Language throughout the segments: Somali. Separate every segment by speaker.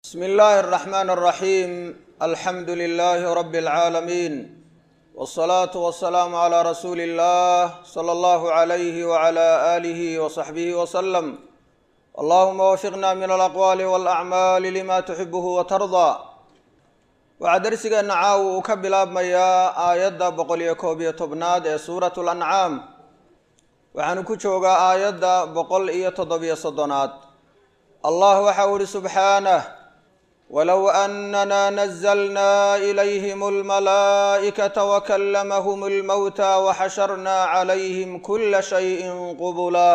Speaker 1: bsmi illaahi اraxmaan اraxiim alxamdu lilaahi rabi اlcaalamiin wاsalaatu wasalaamu calaa rasuuli illah sala allahu alayhi wala aalihi wasaxbihi wasalam allahuma wafiqna min alaqwaali walacmaali lima tuxibuhu watardaa waxaa darsigeenna caawa uu ka bilaabmayaa aayadda boqol iyo koob iyo tobnaad ee suurat lancaam waxaanu ku joogaa aayadda boqol iyo toddobiyo soddonaad allah waxa uu ihi subxaanah walow anana nazlna ilayhim almalaa'ikata wakalamahum almowta waxasharna calayhim kula shayin qubula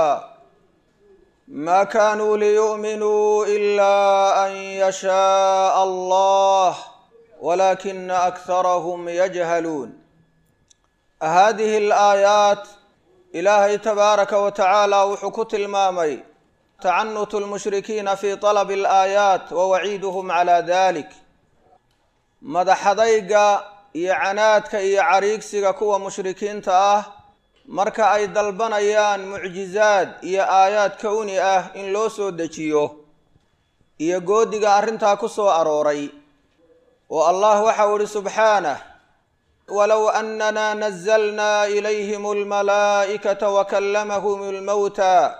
Speaker 1: ma kanuu liyu'minuu ila an yashaءa allah walakina akharahum yajhaluun hadihi alaayaat ilaahay tabaaraka wa tacaala wuxuu ku tilmaamay tacanutu lmushrikiina fi talabi alaayaat wa waciiduhum calaa dalik madaxadayga iyo canaadka iyo cariigsiga kuwa mushrikiinta ah marka ay dalbanayaan mucjizaad iyo aayaad kowni ah in loo soo dejiyo iyo goodiga arrintaa ku soo arooray oo allah waxau ihi subxaanah walow anana nazlna ilayhim almalaa'ikata wakalamahum almowta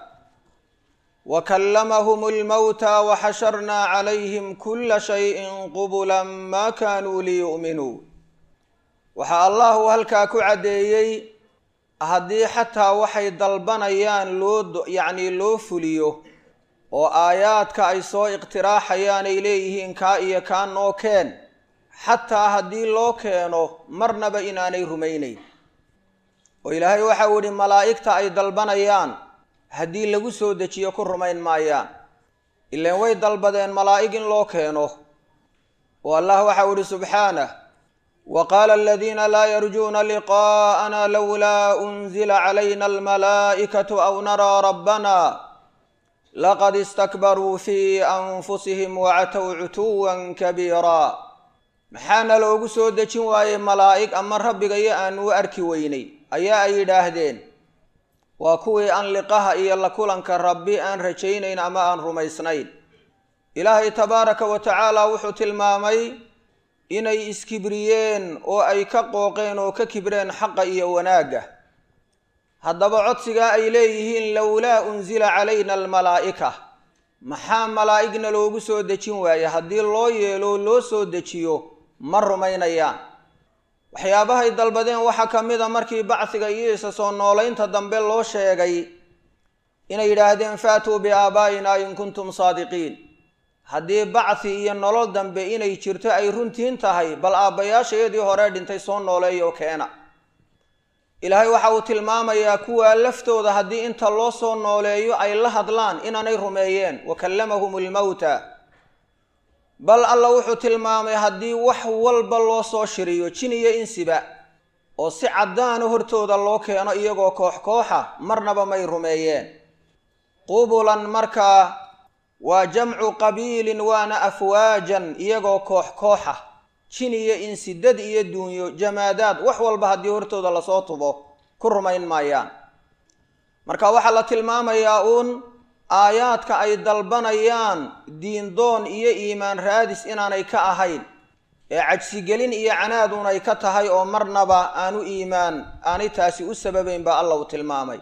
Speaker 1: wakalamahum almowta waxasharna calayhim kula shayin qubula ma kanuu liyu'minuu waxaa allahu halkaa ku caddeeyey haddii xataa waxay dalbanayaan loo yacnii loo fuliyo oo aayaadka ay soo iqtiraaxayaan ay leeyihiin kaa iyo kaa noo keen xataa haddii loo keeno marnaba inaanay rumaynayn oo ilaahay waxau idhi malaa'igta ay dalbanayaan haddii lagu soo dejiyo ku rumayn maayaan ilaan way dalbadeen malaa'ig in loo keeno oo allah waxau idhi subxaanah wa qaala aladiina laa yarjuuna liqaa'ana lowlaa unzila calayna almalaa'ikatu aw naraa rabbana laqad istakbaruu fii anfusihim wacatow cutuwan kabiira maxaana loogu soo dejin waayey malaa'ig ama rabbigayo aanu u arki weynay ayaa ay yidhaahdeen waa kuwii aan liqaha iyo la kulanka rabbi aan rajaynayn ama aan rumaysnayn ilaahay tabaaraka wa tacaala wuxuu tilmaamay inay iskibriyeen oo ay ka qooqeen oo ka kibreen xaqa iyo wanaagga haddaba codsigaa ay leeyihiin lowlaa unsila calayna almalaa'ika maxaa malaa'igna loogu soo dejin waaye haddii loo yeelo loo soo dejiyo ma rumaynayaan waxyaabahay dalbadeen waxaa ka mid a markii bacsiga iyo isa soo noolaynta dambe loo sheegay inay yidhaahdeen faatuu biaabaa'ina in kuntum saadiqiin haddii bacsi iyo nolol dambe inay jirto ay runtiin tahay bal aabbayaashayadii hore dhintay soo nooleeyo keena ilaahay waxa uu tilmaamayaa kuwaa laftooda haddii inta loo soo nooleeyo ay la hadlaan inaanay rumeeyeen wa kallamahum almowta bal alla wuxuu tilmaamay haddii wax walba loo soo shiriyo jin iyo insiba oo si caddaana hortooda loo keeno iyagoo koox kooxa marnaba may rumeeyeen qubulan markaa waa jamcu qabiilin waana afwaajan iyagoo koox kooxa jin iyo insi dad iyo duunyo jamaadaad wax walba haddii hortooda lasoo tubo ku rumayn maayaan marka waxaa la tilmaamayaa uun aayaadka ay dalbanayaan diindoon iyo iimaan raadis inaanay ka ahayn ee cajsigelin iyo canaaduun ay ka tahay oo marnaba aanu iimaan aanay taasi u sababayn baa alla uu tilmaamay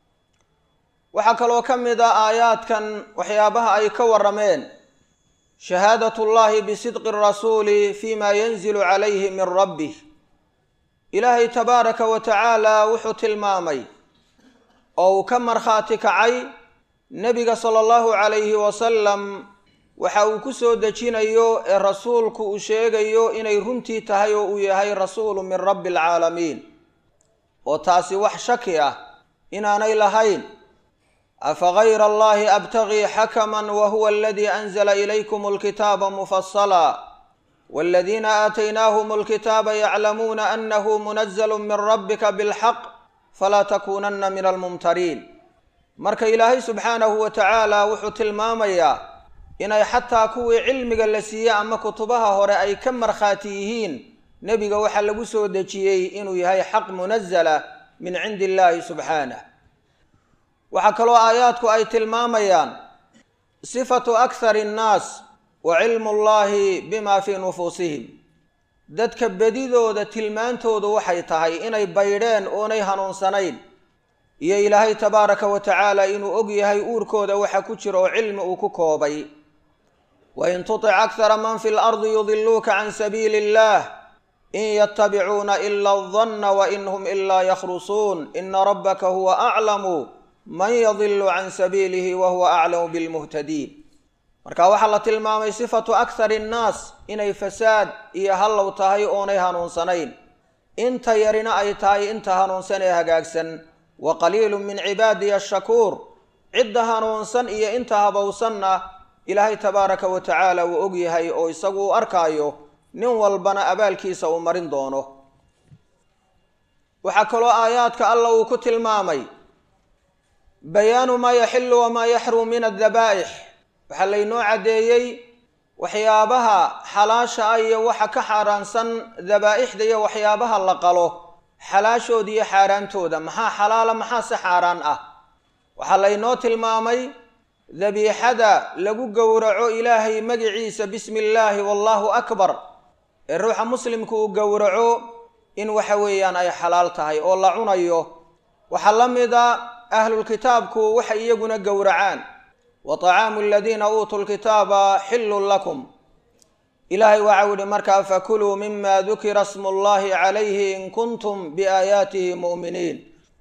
Speaker 1: waxaa kaloo ka mid a aayaadkan waxyaabaha ay ka warrameen shahaadat llahi bisidqi rasuuli fi ma yanzilu calayhi min rabbih ilaahay tabaaraka wa tacaala wuxuu tilmaamay oo uu ka markhaati kacay nebiga sala allahu calayhi wasalam waxa uu ku soo dejinayo ee rasuulku uu sheegayo inay runtii tahay oo uu yahay rasuulu min rabbi alcaalamiin oo taasi wax shaki ah inaanay lahayn afa gayra allahi abtagii xakaman wa huwa aladii anzala ilaykum alkitaaba mufasala waladiina aataynaahum alkitaaba yaclamuuna annahu munazlu min rabbika bilxaq falaa takuunanna min almumtariin marka ilaahay subxaanahu wa tacaala wuxuu tilmaamayaa inay xataa kuwii cilmiga la siiyey ama kutubaha hore ay ka markhaati yihiin nebiga waxaa lagu soo dejiyey inuu yahay xaq munazala min cindi illaahi subxaanah waxaa kaloo aayaadku ay tilmaamayaan sifatu akhari annaas wa cilmu llaahi bima fii nufuusihim dadka bedidooda tilmaantoodu waxay tahay inay baydheen oonay hanuunsanayn iyo ilaahay tabaaraka wa tacaala inuu og yahay uurkooda waxa ku jira oo cilmi uu ku koobay wain tutic akhara man fi lardi yudiluuka can sabiili illah in yatabicuuna ila aldanna wain hum ilaa yakhrusuun ina rabbaka huwa aclamu man yadilu can sabiilihi wa huwa aclamu bilmuhtadiin marka waxaa la tilmaamay sifatu akhari nnaas inay fasaad iyo hallow tahay oonay hanuunsanayn inta yarina ay tahay inta hanuunsan ee hagaagsan wa qaliilu min cibaadiya ashakuur cidda hanuunsan iyo inta habowsanna ilaahay tabaaraka wa tacaala wuu og yahay oo isagu u arkaayo nin walbana abaalkiisa uu marin doono waxaa kaloo aayaadka alla uu ku tilmaamay bayaanu maa yaxilu wamaa yaxrum min addabaa'ix waxaa laynoo caddeeyey waxyaabaha xalaasha ah iyo waxa ka xaaraansan dabaa'ixda iyo waxyaabaha la qalo xalaashooda iyo xaaraantooda maxaa xalaala maxaa se xaaraan ah waxaa laynoo tilmaamay dabiixada lagu gowraco ilaahay magiciisa bismi illaahi wallaahu akbar ee ruuxa muslimku uu gowraco in waxa weeyaan ay xalaal tahay oo la cunayo waxaa la mida ahlulkitaabku waxay iyaguna gowracaan wa طacaamu aladiina uutuu lkitaaba xillun lakum ilaahay waxau yihi markaa fakuluu mima dukira smu llahi calayhi in kuntum biaayaatihi mu'miniin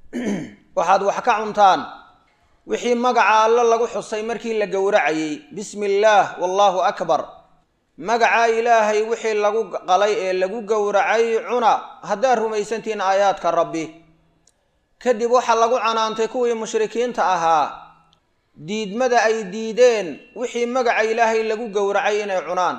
Speaker 1: waxaad wax ka cuntaan wixii magaca alle lagu xusay markii la gowracayey bismi illaah wallaahu akbar magaca ilaahay wixii lagu qalay ee lagu gowracay cuna haddaad rumaysantihiin aayaadka rabbi kadib waxaa lagu canaantay kuwii mushrikiinta ahaa diidmada ay diideen wixii magaca ilaahay lagu gowracay inay cunaan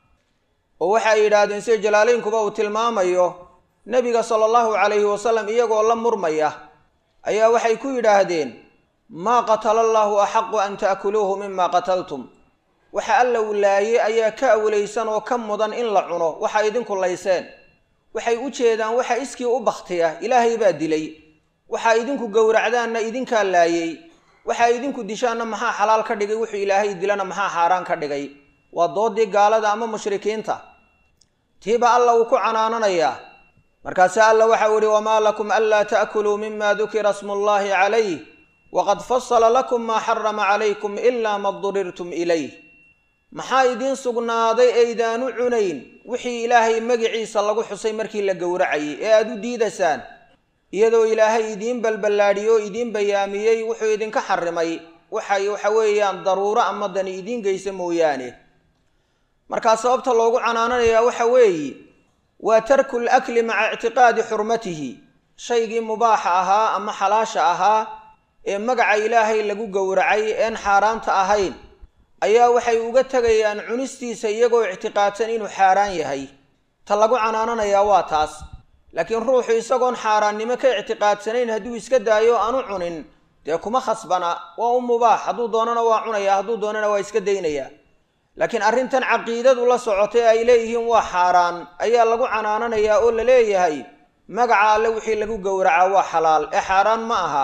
Speaker 1: oo waxa ay yidhaahdeen sida jalaalaynkuba uu tilmaamayo nebiga sala allahu calayhi wasalam iyagoo la murmaya ayaa waxay ku yidhaahdeen maa qatala allaahu axaqu an ta'kuluuhu mima qataltum waxa alla uu laayey ayaa ka awlaysan oo ka mudan in la cuno waxa idinku layseen waxay u jeedaan waxa iskii u bakhtiya ilaahay baa dilay waxaa idinku gowracdaanna idinkaa laayey waxaa idinku dishaanna maxaa xalaal ka dhigay wuxuu ilaahay dilana maxaa xaaraan ka dhigay waa doodii gaalada ama mushrikiinta tiiba alla uu ku canaananayaa markaase alla waxau ihi wamaa lakum anlaa ta'kuluu mima dukira smu llahi calayh waqad fasala lakum maa xarama calaykum ilaa ma durirtum ilayh maxaa idiin sugnaaday aydaanu cunayn wixii ilaahay magiciisa lagu xusay markii la gowracayay ee aada u diidaysaan iyadoo ilaahay idiin balballaadhiyo o idiin bayaamiyey wuxuu idinka xarimay waxay waxa weeyaan daruuro ama dani idiin geysa mooyaane markaa sababta loogu canaananayaa waxa weeye waa tarku lakli maca ictiqaadi xurmatihi shaygii mubaaxa ahaa ama xalaasha ahaa ee magaca ilaahay lagu gowracay een xaaraanta ahayn ayaa waxay uga tegayaan cunistiisa iyagoo ictiqaadsan inuu xaaraan yahay ta lagu canaananayaa waa taas laakiin ruuxu isagoon xaaraannimo ka ictiqaadsanayn hadduu iska daayo aanu cunin dee kuma khasbana waa u mubaax hadduu doonana waa cunaya hadduu doonana waa iska daynaya laakiin arrintan caqiidadu la socotay ay leeyihiin waa xaaraan ayaa lagu canaananayaa oo la leeyahay magaca alle wixii lagu gowracaa waa xalaal ee xaaraan ma aha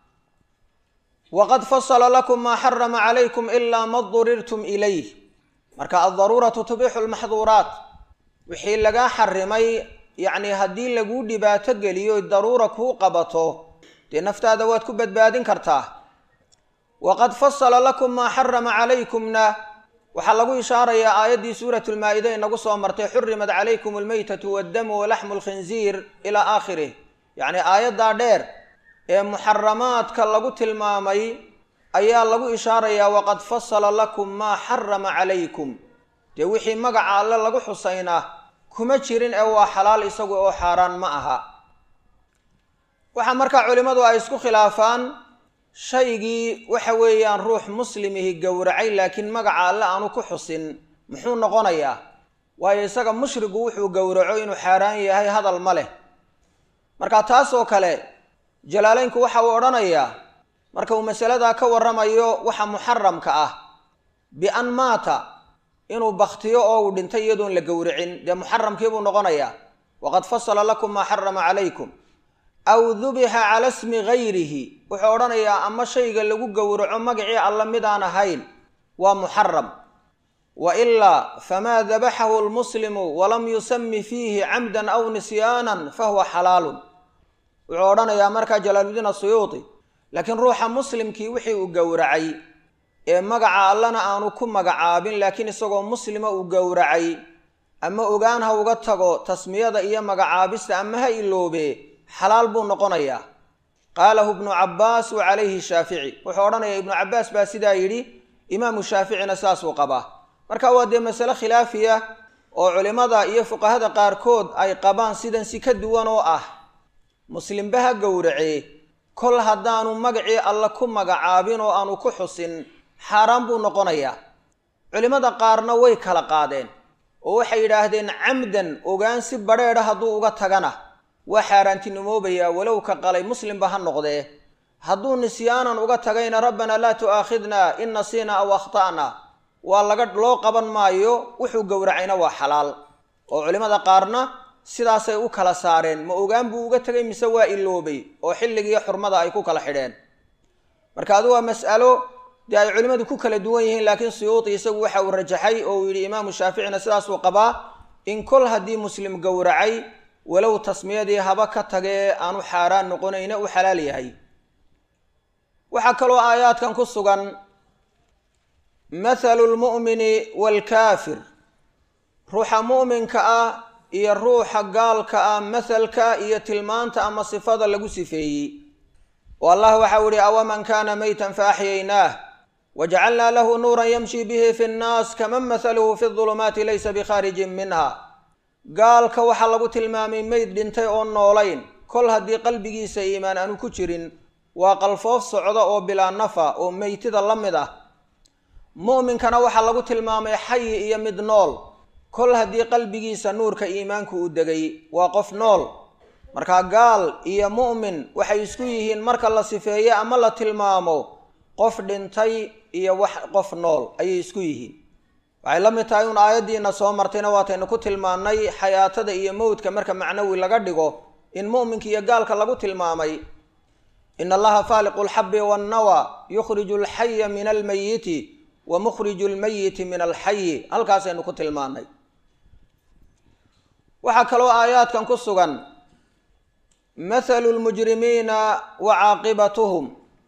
Speaker 1: waqad fasala lakum maa xarama calaykum ilaa ma durirtum ilayh marka addaruuratu tubixu lmaxduuraat wixii lagaa xarimay yacni haddii laguu dhibaato geliyo daruura kuu qabato dee naftaada waad ku badbaadin kartaa waqad fasala lakum maa xarama calaykumna waxaa lagu ishaarayaa aayaddii suuratu lmaa-ida inagu soo martay xurimat calaykum almaytatu waddamu walaxmu lkhinziir ilaa aakhirih yacni aayaddaa dheer ee muxaramaadka lagu tilmaamay ayaa lagu ishaarayaa waqad fasala lakum maa xarama calaykum dee wixii magaca alle lagu xusaynaa kuma jirin ee waa xalaal isagu oo xaaraan ma aha waxaa markaa culimmadu ay isku khilaafaan shaygii waxa weeyaan ruux muslimihi gowracay laakiin magaca alle aanu ku xusin muxuu noqonayaa waayo isaga mushrigu wuxuu gowraco inuu xaaraan yahay hadal ma leh marka taasoo kale jalaaleynku waxa uu odhanayaa marka uu masaladaa ka warramayo waxa muxaramka ah bian maata inuu baktiyo oo uu dhintay iyadoon la gowracin dee muxaramkiibuu noqonayaa waqad fasala lakum maa xarama calaykum aw dubixa cala smi gayrihi wuxuu odhanayaa ama shayga lagu gowraco magacii alla midaan ahayn waa muxaram wa ilaa famaa dabaxahu lmuslimu walam yusami fiihi camdan aw nisyaanan fahuwa xalaalun wuxuu odhanayaa markaa jalaaludiin asuyuuti laakiin ruuxa muslimkii wixii uu gowracay ee magaca allana aanu ku magacaabin laakiin isagoo muslima uu gowracay ama ogaan ha uga tago tasmiyada iyo magacaabista ama ha iloobe xalaal buu noqonayaa qaalahu ibnu cabbaas wa calayhi shaafici wuxuu odhanayaa ibnu cabbaas baa sidaa yidhi imaamu shaaficina saasuu qabaa marka waa dee masale khilaafiya oo culimmada iyo fuqahada qaarkood ay qabaan sidan si ka duwan oo ah muslimba ha gowracee kol haddaanu magacii alle ku magacaabin oo aanu ku xusin xaaraan buu noqonayaa culimmada qaarna way kala qaadeen oo waxay yidhaahdeen camdan ogaan si badrheedha hadduu uga tagana waa xaaraantinimoobayaa walow ka qalay muslimba ha noqdee hadduu nisyaanan uga tagayna rabbanaa laa tu'aakhidna in nasiina aw akhta'na waa laga loo qaban maayo wuxuu gowracayna waa xalaal oo culimmada qaarna sidaasay u kala saareen ma ogaan buu uga tegay mise waa iloobay oo xilligiiyo xurmada ay ku kala xidheen marka adu waa mas'alo dee ay culimmadu ku kala duwan yihiin laakiin suyuuti isagu waxa uu rajaxay oo uu yidhi imaamu shaaficina sidaasuu qabaa in kol haddii muslim gowracay walow tasmiyadii haba ka tagee aanu xaaraan noqonayna u xalaal yahay waxaa kaloo aayaadkan ku sugan mathalu lmu'mini waalkaafir ruuxa mu'minka ah iyo ruuxa gaalka ah mathalka iyo tilmaanta ama sifada lagu sifeeyey oo allah waxau ihi awaman kaana maytan faaxyaynaah wajacalnaa lahu nuuran yamshi bihi fi nnaas kaman mathaluhu fi dulumaati laysa bikhaarijin minha gaalka waxaa lagu tilmaamay meyd dhintay oo noolayn kol haddii qalbigiisa iimaan aanu ku jirin waa qalfoof socda oo bilaa nafa oo meytida la mid ah mu'minkana waxaa lagu tilmaamay xayi iyo mid nool kol haddii qalbigiisa nuurka iimaanku uu degay waa qof nool markaa gaal iyo mu'min waxay isku yihiin marka la sifeeye ama la tilmaamo qof dhintay iyo wax qof nool ayay isku yihiin waxay la mid tahay un aayaddiina soo martayna waataynu ku tilmaannay xayaatada iyo mowdka marka macnawi laga dhigo in mu'minka iyo gaalka lagu tilmaamay in allaha faaliqu lxabi wannawa yukhriju alxaya min almayiti wa mukhriju lmayiti min alxayi halkaasaynu ku tilmaannay waxaa kaloo aayaadkan ku sugan mathalu lmujrimiina wa caaqibatuhum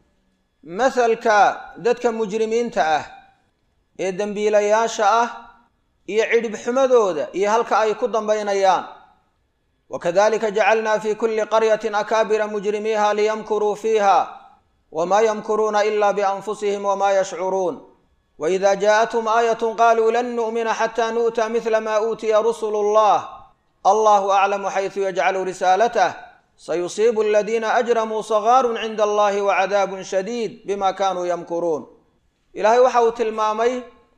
Speaker 1: mathalka dadka mujrimiinta ah ee dembiilayaasha ah iyo cidhibxumadooda iyo halka ay ku dambaynayaan wakadalika jacalna fi kuli qaryatin akaabira mujrimiiha liyamkuruu fiiha wma yamkuruuna ila bianfusihim wma yashcuruun waida jaaءathum aayat qaluu lan nu'mina xata nu'ta mila ma uutiya rusulu اllah allahu aclamu xaysu yajcalu risaalatah sayusiibu aladiina ajramuu sagaaru cinda allahi wacadaabun shadiid bima kanuu yamkuruun ilaahay waxa uu tilmaamay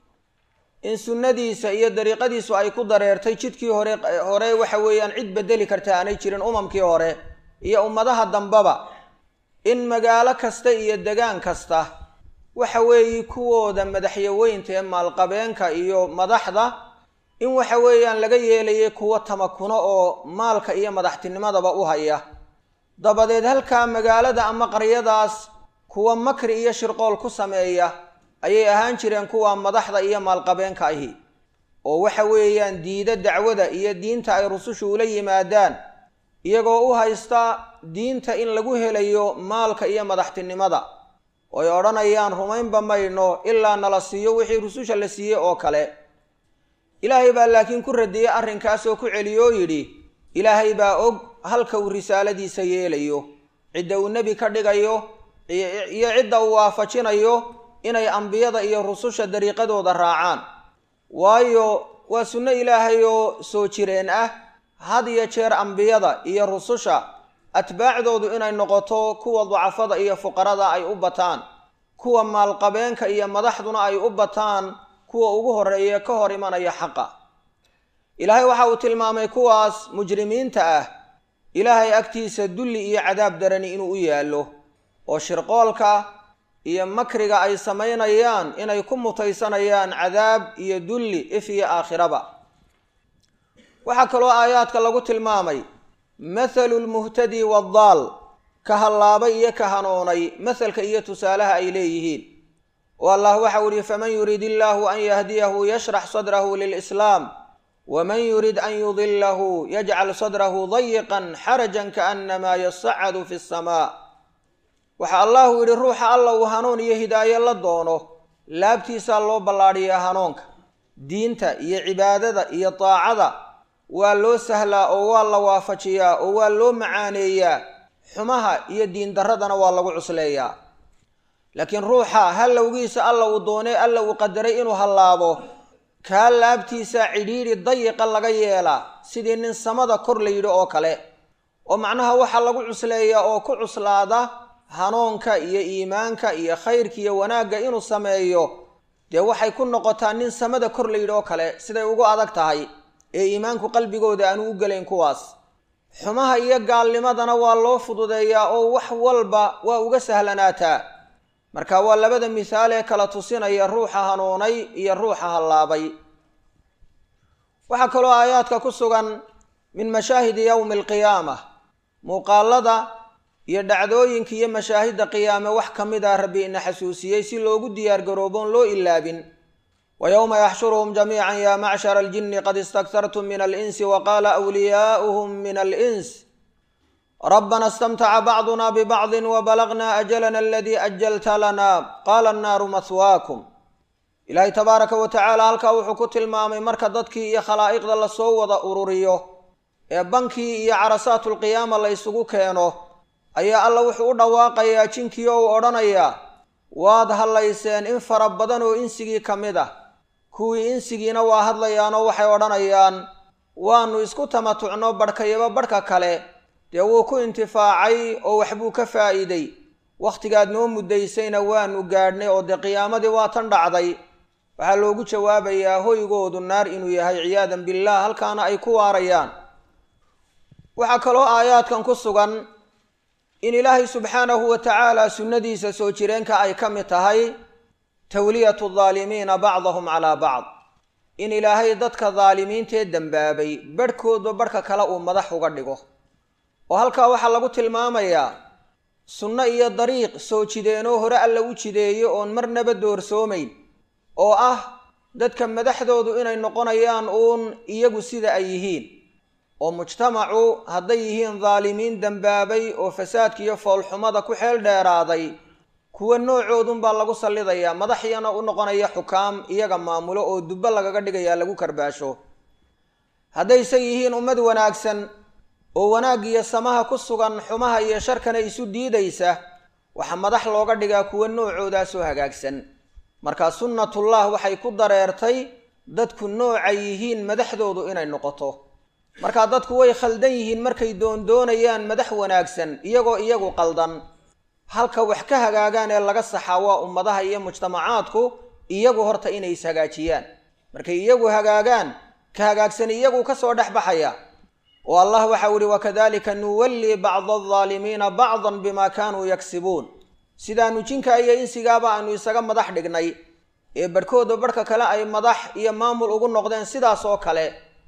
Speaker 1: in sunnadiisa iyo dariiqadiisu ay ku dareertay jidkii hore hore waxa weeyaan cid bedeli karta aanay jirin umamkii hore iyo ummadaha dambaba in magaalo kasta iyo degaan kasta waxa weeye kuwooda madaxyaweynta ee maalqabeenka iyo madaxda in waxa weeyaan laga yeelayay kuwo tamakuno oo maalka iyo madaxtinimadaba u haya dabadeed halkaa magaalada ama qaryadaas kuwa makri iyo shirqool ku sameeya ayay ahaan jireen kuwa madaxda iyo maalqabeenka ahi oo waxa weeyaan diida dacwada iyo diinta ay rusushu ula yimaadaan iyagoo u haysta diinta in lagu helayo maalka iyo madaxtinimada oo ay odhanayaan rumaynba mayno ilaa nala siiyo wixii rususha la siiyey oo kale ilaahay baa laakiin ku radiyey arrinkaas oo ku celiyo oo yidhi ilaahay baa og halka uu risaaladiisa yeelayo cidda uu nebi ka dhigayo iyo cidda uu waafajinayo inay ambiyada iyo rususha dariiqadooda raacaan waayo waa sunno ilaahay oo soo jireen ah had iyo jeer ambiyada iyo rususha atbaacdoodu inay noqoto kuwa dacafada iyo fuqarada ay u bataan kuwa maalqabeenka iyo madaxduna ay u bataan kuwa ugu horeeye ka hor imanaya xaqa ilaahay waxa uu tilmaamay kuwaas mujrimiinta ah ilaahay agtiisa dulli iyo cadaab darani inuu u yaallo oo shirqoolka iyo makriga ay samaynayaan inay ku mutaysanayaan cadaab iyo dulli if iyo aakhiraba waxaa kaloo aayaadka lagu tilmaamay mathalu lmuhtadi waddaal ka hallaabay iyo ka hanoonay mahalka iyo tusaalaha ay leeyihiin oo allah waxau ihi faman yurid illaahu an yahdiyahu yashrax sadrahu lilislaam waman yurid an yudilahu yajcal sadrahu dayiqan xarajan kaanamaa yasacadu fi samaa waxa allahu yidhi ruuxa alla uu hanuun iyo hidaaye la doono laabtiisaa loo ballaadhiyaa hanuunka diinta iyo cibaadada iyo daacada waa loo sahlaa oo waa la waafajiyaa oo waa loo macaaneeyaa xumaha iyo diindarradana waa lagu cusleeyaa laakiin ruuxa hallowgiisa alla uu doonay alla uu qadaray inuu hallaabo kaa laabtiisa cidhiidhi dayiqa laga yeelaa sidii nin samada kor la yidhi oo kale oo macnaha waxaa lagu cusleeyaa oo ku cuslaada hanuunka iyo iimaanka iyo khayrka iyo wanaagga inuu sameeyo dee waxay ku noqotaa nin samada kor la yidhi oo kale siday ugu adag tahay ee iimaanku qalbigooda aanu u gelayn kuwaas xumaha iyo gaalnimadana waa loo fududeeyaa oo wax walba waa uga sahlanaataa marka waa labada mihaal ee kala tusinaya ruuxa hanuunay iyo ruuxa hallaabay waxaa kaloo aayaadka ku sugan min mashaahidi yowmi alqiyaama muuqaalada iyo dhacdooyinka iyo mashaahidda qiyaame wax ka mid ah rabbi ina xasuusiyey si loogu diyaargarooboon loo ilaabin wa yowma yaxshuruhum jamiican yaa macshara aljinni qad istaktartum min alinsi wa qaala wliyaa'uhum min alins rabbana istamtaca bacduna bibacdin wabalagna ajalana aladii ajalta lana qaala annaaru mahwaakum ilaahay tabaaraka wa tacaala halkaa wuxuu ku tilmaamay marka dadkii iyo khalaa'iqda lasoo wada ururiyo ee bankii iyo carasaatulqiyaama la ysugu keeno ayaa alla wuxuu u dhawaaqayaa jinkii oo uu odhanayaa waad hadlayseen in fara badan oo insigii ka mid ah kuwii insigiina waa hadlayaanoo waxay odhanayaan waannu isku tamatucno badhkayaba badhka kale dee wuu ku intifaacay oo waxbuu ka faa'iiday wakhtigaad noo muddaysayna waanu gaadhnay oo dee qiyaamadii waa tan dhacday waxaa loogu jawaabayaa hoygoodu naar inuu yahay ciyaadan billaah halkaana ay ku waarayaan waxaa kaloo aayaadkan ku sugan in ilaahay subxaanahu wa tacaala sunnadiisa soo jireenka ay ka mid tahay tawliyatu daalimiina bacdahum calaa bacd in ilaahay dadka daalimiintee dembaabay badhkoodba badhka kale uu madax uga dhigo oo halkaa waxaa lagu tilmaamayaa sunno iyo dariiq soo jideenoo hore alla u jideeyo oon marnaba doorsoomayn oo ah dadka madaxdoodu inay noqonayaan uun iyagu sida ay yihiin oo mujtamacu hadday yihiin daalimiin dembaabay oo fasaadka iyo foolxumada ku xeel dheeraaday kuwa noocoodunbaa lagu sallidayaa madaxyana u noqonaya xukaam iyaga maamulo oo dubbo lagaga dhigayaa lagu karbaasho haddayse yihiin ummad wanaagsan oo wanaaggiyo samaha ku sugan xumaha iyo sharkana isu diidaysa waxaa madax looga dhigaa kuwa noocoodaasoo hagaagsan marka sunnatullah waxay ku dareertay dadku noocay yihiin madaxdoodu inay noqoto markaa dadku way khaldan yihiin markay doondoonayaan madax wanaagsan iyagoo iyagu qaldan halka wax ka hagaagaan ee laga saxaa waa ummadaha iyo mujtamacaadku iyagu horta inay ishagaajiyaan markay iyagu hagaagaan ka hagaagsan iyagu kasoo dhex baxaya oo allah waxau ihi wakadalika nuwallii bacda aldaalimiina bacdan bima kaanuu yaksibuun sidaanu jinka iyo insigaaba aanu isaga madax dhignay ee barhkooda barhka kale ay madax iyo maamul ugu noqdeen sidaas oo kale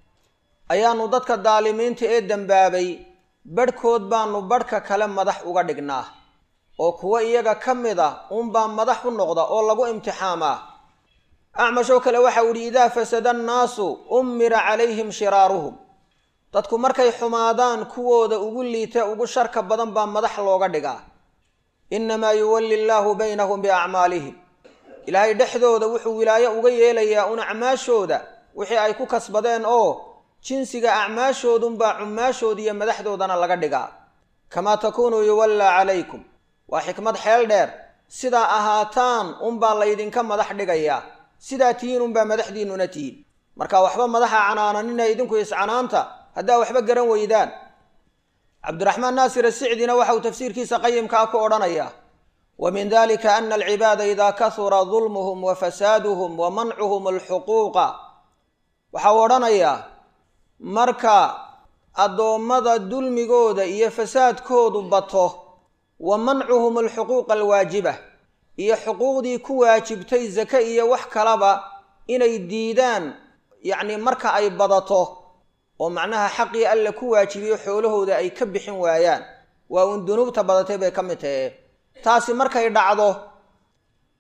Speaker 1: ayaanu dadka daalimiinta ee dembaabay badhkood baanu badhka kale madax uga dhignaa oo kuwa iyaga ka mid a uunbaa madax u noqda oo lagu imtixaamaa acmashoo kale waxau idhi idaa fasada annaasu ummira calayhim shiraaruhum dadku markay xumaadaan kuwooda ugu liita ugu sharka badan baa madax looga dhigaa innamaa yuwalli llaahu baynahum biacmaalihim ilaahay dhexdooda wuxuu wilaayo uga yeelayaa un acmaashooda wixii ay ku kasbadeen oo jinsiga acmaashoodunbaa cummaashooda iyo madaxdoodana laga dhigaa kamaa takuunuu yuwallaa calaykum waa xikmad xeel dheer sidaa ahaataan unbaa laydinka madax dhigayaa sidaa tihiin unbaa madaxdiinnuna tihiin marka waxba madaxa canaananina idinku iscanaanta haddaa waxba garan weydaan cabdiraxmaan naasir asicdina waxauu tafsiirkiisa qayimkaa ku odhanayaa wa min dalika ana alcibaada idaa kahura dulmuhum wa fasaaduhum wa mancuhum alxuquuqa waxau odhanayaa marka addoommada dulmigooda iyo fasaadkoodu bato wa mancuhum alxuquuqa alwaajiba iyo xuquuqdii ku waajibtay sake iyo wax kalaba inay diidaan yacni marka ay badato oo macnaha xaqii alla ku waajibiyo xoolahooda ay ka bixin waayaan waa uun dunuubta badatay bay ka mid tahe taasi markay dhacdo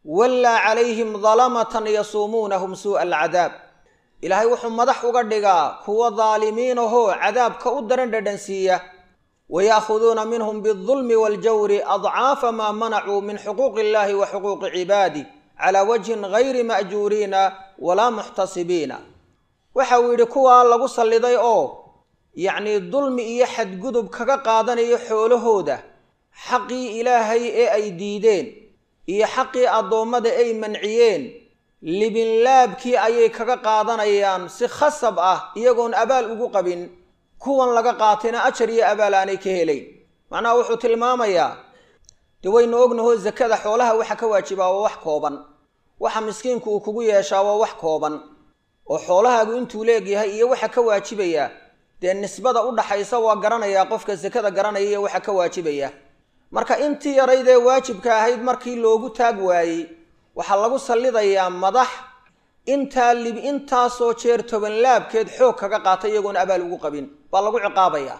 Speaker 1: wallaa calayhim dalamatan yasuumuunahum suu'a alcadaab ilaahay wuxuu madax uga dhigaa kuwa daalimiinahoo cadaabka u daran dhadhansiiya waya'khuduuna minhum biاldulmi waaljawri adcaafa maa manacuu min xuquuqi illahi wa xuquuqi cibaadi calaa wajhin gayri ma'juuriina walaa muxtasibiina waxa uu yidhi kuwaa lagu salliday oo yacnii dulmi iyo xadgudub kaga qaadanayo xoolahooda xaqii ilaahay ee ay diideen iyo xaqii addoommada ay manciyeen libinlaabkii ayay kaga qaadanayaan si khasab ah iyagoon abaal ugu qabin kuwan laga qaatayna ajar iyo abaal aanay ka helayn macnaha wuxuu tilmaamayaa dee waynu ognahoo sakada xoolaha waxa ka waajibaa waa wax kooban waxa miskiinku uu kugu yeeshaa waa wax kooban oo xoolahaagu intuu leegyahay iyo waxa ka waajibaya dee nisbada u dhaxaysa waa garanayaa qofka sakada garanaya iyo waxa ka waajibaya marka intii yarayd ee waajibka ahayd markii loogu taag waayey waxaa lagu sallidayaa madax intaa lib intaasoo jeer tobanlaabkeed xoog kaga qaata iyagoon abaal ugu qabin baa lagu ciqaabayaa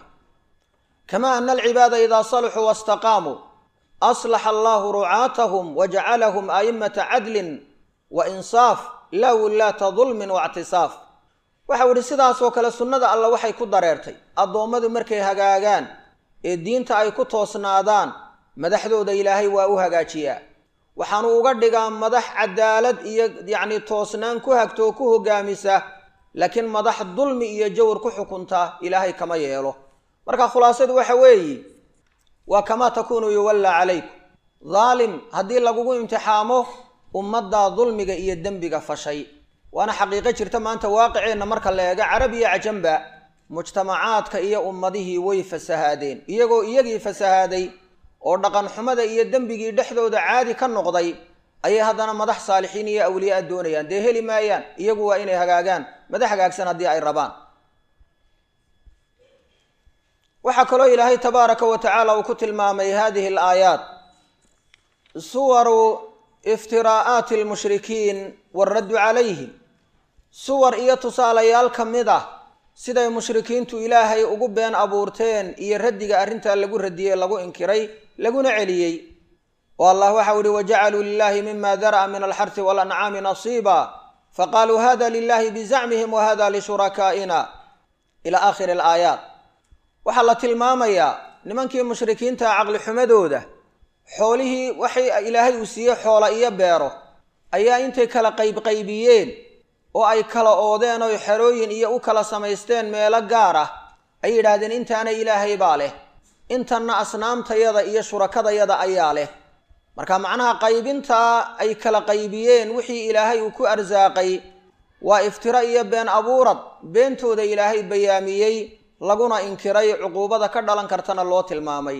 Speaker 1: kamaa ana alcibaada idaa saluxuu wastaqaamuu aslaxa allahu rucaatahum wajacalahum a'immata cadlin wa insaaf laa wullaata dulmin waictisaaf waxau idhi sidaasoo kale sunnada alla waxay ku dareertay addoommadu markay hagaagaan ee diinta ay ku toosnaadaan madaxdooda ilaahay waa u hagaajiyaa waxaanu uga dhigaa madax cadaalad iyo yacni toosnaan ku hagto oo ku hogaamisa laakiin madax dulmi iyo jawr ku xukunta ilaahay kama yeelo marka khulaasadu waxa weeye waa kamaa takuunu yuwallaa calaykum daalim haddii lagugu imtixaamo ummaddaa dulmiga iyo dembiga fashay waana xaqiiqo jirta maanta waaqiceenna marka la eego carab iyo cajamba mujtamacaadka iyo ummadihii way fasahaadeen iyagoo iyagii fasahaaday oo dhaqan xumada iyo dembigii dhexdooda caadi ka noqday ayay haddana madax saalixiin iyo awliyaa doonayaan dee heli maayaan iyagu waa inay hagaagaan madax hagaagsan haddii ay rabaan waxaa kaloo ilaahay tabaaraka wa tacaala uu ku tilmaamay hadihi alaayaat suwaru iftiraa'aati almushrikiin waaraddu calayhim suwar iyo tusaalayaal ka mid ah siday mushrikiintu ilaahay ugu been abuurteen iyo raddiga arrintaa lagu radiyey lagu inkiray laguna celiyey oo allah waxau ihi wajacaluu lilahi mima dara'a min alxarsi waalancaami nasiiba faqaaluu hada lilahi bizacmihim wa hada lishurakaaina ila aakhiri alaayaat waxaa la tilmaamayaa nimankii mushrikiinta caqli xumadooda xoolihii waxay ilaahay uu siiyey xoola iyo beero ayaa intay kala qaybqaybiyeen oo ay kala oodeen oy xerooyin iyo u kala samaysteen meelo gaar ah ay yidhaahdeen intaana ilaahay baa leh intanna asnaamtayada iyo shurakadayada ayaa leh marka macnaha qaybintaa ay kala qaybiyeen wixii ilaahay uu ku arsaaqay waa iftiro iyo been abuurad beentooda ilaahay bayaamiyey laguna inkiray cuquubada ka dhalan kartana loo tilmaamay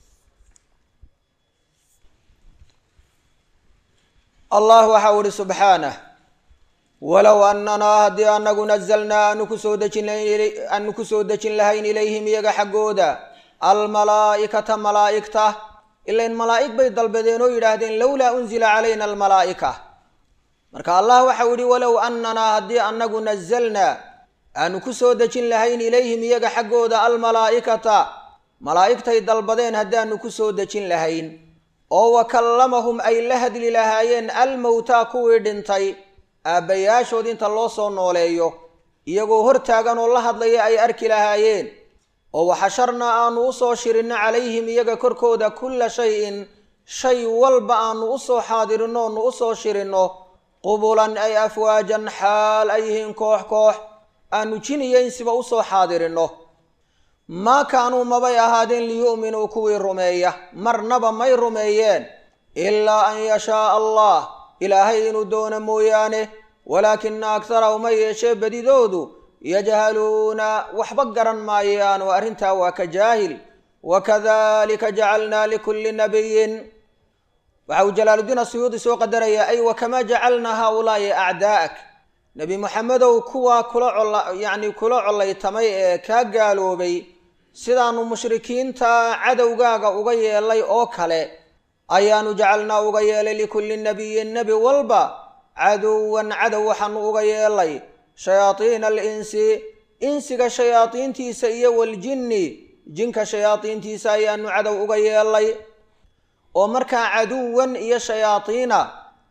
Speaker 1: allah waxa u ihi subxaanah walow annanaa haddii anagu nazalnaa aanu kusoo dejin aanu kusoo dejin lahayn ilayhim iyaga xaggooda almalaa'ikata malaa'igta ilain malaa'ig bay dalbadeen oo yidhaahdeen lowlaa unzila calayna almalaa'ika marka allah waxau yihi walow annanaa haddii anagu nazalnaa aanu kusoo dejin lahayn ilayhim iyaga xaggooda almalaa'ikata malaa'igtay dalbadeen haddaanu kusoo dejin lahayn oo wa kallamahum ay la hadli lahaayeen almowtaa kuwii dhintay aabbayaashood inta loo soo nooleeyo iyagoo hortaagan oo la hadlaya ay arki lahaayeen oo waxasharnaa aanu usoo shirinno calayhim iyaga korkooda kulla shay-in shay walba aanu usoo xaadirinno oonu usoo shirinno qubulan ay afwaajan xaal ay yihiin koox koox aanu jiniyo insiba usoo xaadirinno maa kaanuu mabay ahaadeen liyu'minuu kuwii rumeeya marnaba may rumeeyeen ilaa an yashaaa allah ilaahay inuu doono mooyaane walaakina aktarahum ha yeeshee badidoodu yajhaluuna waxba garan maayaan oo arrintaa waa ka jaahil wakadalika jacalnaa likulli nabiyin waxa uu jalaaludiin asuyuudi soo qadarayaa ay wakamaa jacalnaa haaulaa'i acdaa'ak nebi moxamedow kuwaa kula cola yacni kula collaytamay ee kaa gaaloobay sidaanu mushrikiinta cadowgaaga uga yeelay oo kale ayaanu jacalnaa uga yeelay likulli nabiyin nebi walba caduwan cadow waxaanu uga yeelay shayaadiina alinsi insiga shayaadiintiisa iyo waljinni jinka shayaadiintiisa ayaanu cadow uga yeelay oo markaa caduwan iyo shayaadiina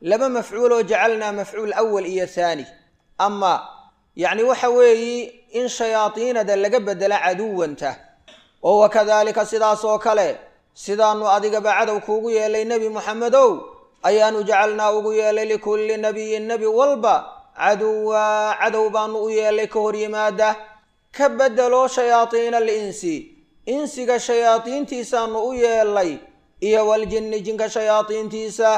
Speaker 1: laba mafcuul oo jacalnaa mafcuul awal iyo haani ama yacni waxa weeyi in shayaadiinada laga bedela caduwanta oo wakadaalika sidaas oo kale sidaanu adigaba cadow kuugu yeelay nebi moxamedow ayaanu jacalnaa ugu yeelay likulli nabiyin nebi walba caduwa cadow baanu u yeelay ka hor yimaada ka bedelo shayaadiina alinsi insiga shayaadiintiisaanu u yeelay iyo waljinni jinka shayaadiintiisa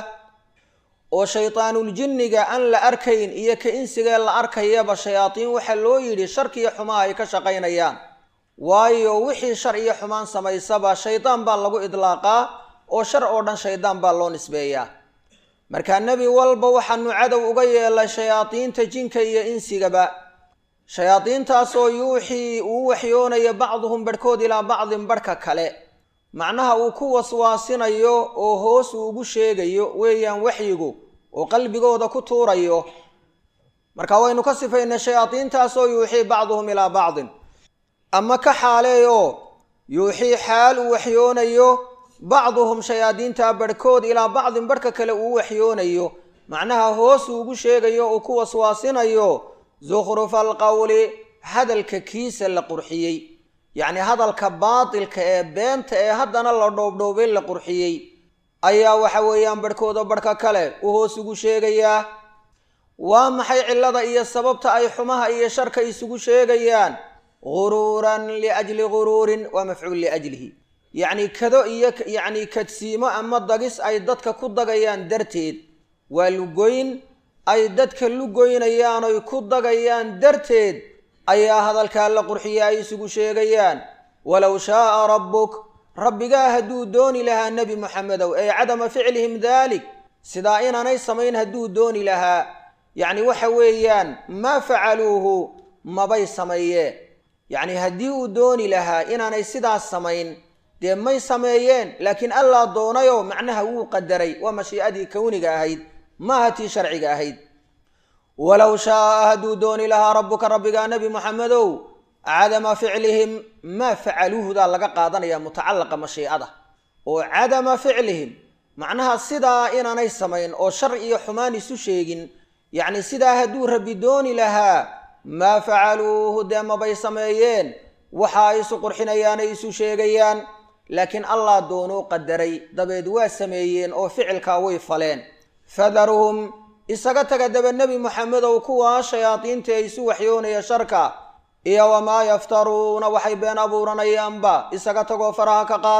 Speaker 1: oo shaytaanuljinniga aan la arkayn iyo ka insigee la arkayaba shayaadiin waxaa loo yidhi sharkiyo xumaha ay ka shaqaynayaan waayo wixii shar iyo xumaan samaysaba shaydaan baa lagu idlaaqaa oo shar oo dhan shaydaan baa loo nisbeeyaa markaa nebi walba waxaanu cadow uga yeelay shayaadiinta jinka iyo insigaba shayaadiintaasoo yuuxii uu waxyoonayo bacduhum barhkood ilaa bacdin barhka kale macnaha uu ku waswaasinayo oo hoos uu ugu sheegayo weeyaan waxyigu oo qalbigooda ku tuurayo marka waynu ka sifaynay shayaadiintaasoo yuuxii bacduhum ilaa bacdin ama ka xaaleeyo yuuxii xaal uu waxyoonayo bacduhum shayaadiinta barhkood ilaa bacdin barhka kale uu waxyoonayo macnaha hoos uu ugu sheegayo uu ku waswaasinayo zukhrufa alqowli hadalka kiisa la qurxiyey yacni hadalka baatilka ee beenta ee haddana la dhoobdhoobay la qurxiyey ayaa waxa weeyaan barhkooda barhka kale uu hoos ugu sheegayaa waa maxay cillada iyo sababta ay xumaha iyo sharka isugu sheegayaan guruuran liajli guruurin waa mafcuul liajlihi yacni kado iyo yacni kadsiimo ama dagis ay dadka ku dagayaan darteed waa lugoyn ay dadka lugoynayaan oy ku dagayaan darteed ayaa hadalkaa la qurxiya ay isugu sheegayaan walow shaaa rabbuk rabbigaa hadduu dooni lahaa nebi moxamedow ee cadama ficlihim daalik sidaa inaanay samayn hadduu dooni lahaa yacni waxa weeyaan maa facaluuhu mabay sameeyeen yacni haddii uu dooni lahaa inaanay sidaas samayn dee may sameeyeen laakiin allaa doonayoo macnaha wuu qadaray waa mashiicadii kowniga ahayd maaha tii sharciga ahayd walow shaaa hadduu dooni lahaa rabbuka rabbigaa nebi moxamedow cadama ficlihim maa facaluuhudaa laga qaadanaya mutacalaqa mashiicada oo cadama ficlihim macnaha sidaa inaanay samayn oo shar iyo xumaan isu sheegin yacni sidaa hadduu rabbi dooni lahaa maa facaluuhu dee mabay sameeyeen waxa ay isu qurxinayaan ay isu sheegayaan laakiin allah doonuu qadaray dabeed waa sameeyeen oo ficilkaa way faleen fadaruhum isaga taga daba nebi moxamedow kuwaa shayaadiinta ee isu waxyoonaya sharka iyo wamaa yaftaruuna waxay been abuuranayaanba isaga tagoo faraha ka qaad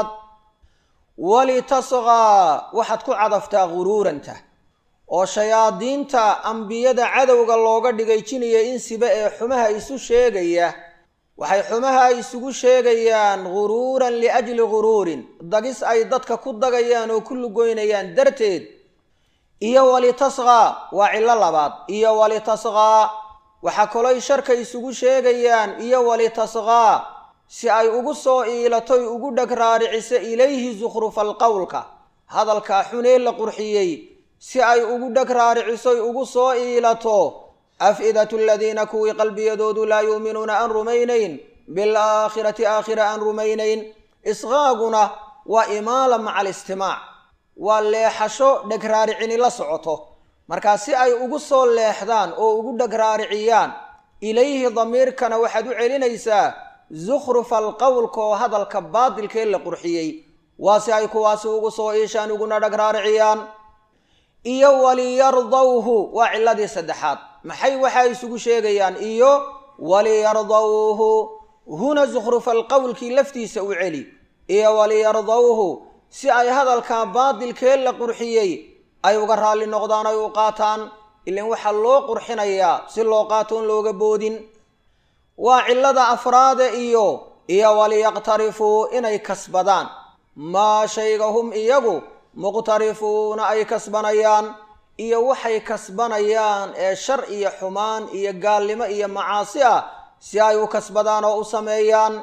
Speaker 1: walitasqaa waxaad ku cadaftaa guruuranta oo shayaadiinta ambiyada cadowga looga dhigay jiniya insiba ee xumaha isu sheegaya waxay xumaha isugu sheegayaan guruuran liajli guruurin dagis ay dadka ku dagayaan oo ku lugoynayaan darteed iyo walitasqaa waa cillo labaad iyo walitasqaa waxaa kaloy sharka isugu sheegayaan iyo walitasqaa si ay ugu soo iilatoy ugu dheg raariciso ilayhi zukhrufal qowlka hadalkaa xunee la qurxiyey si ay ugu dheg raaricisoy ugu soo iilato af-idatu aladiina kuwii qalbiyadoodu laa yuuminuuna aan rumaynayn bilaakhirati aakhira aan rumaynayn isqaaguna waa imaala maca alistimaac waa leexasho dhegraaricini la socoto markaa si ay ugu soo leexdaan oo ugu dhegraariciyaan ilayhi damiirkana waxaad u celinaysaa zukhrufa alqowlka oo hadalka baadilkee la qurxiyey waa si ay kuwaasi ugu soo iishaan uguna dhegraariciyaan iyo waliyardawhu waa ciladii saddexaad maxay waxaa isugu sheegayaan iyo waliyardawhu huna zukhrufa alqowlkii laftiisa u celi iyo waliyardawhu si ay hadalkaa baadilkee la qurxiyey ay uga raalli noqdaan ay u qaataan ilan waxaa loo qurxinayaa si loo qaatoon looga boodin waa cillada afraade iyo iyo waliyaqtarifuu inay kasbadaan maa shayga hum iyagu muqtarifuuna ay kasbanayaan iyo waxay kasbanayaan ee shar iyo xumaan iyo gaalnimo iyo macaasi ah si ay u kasbadaan oo u sameeyaan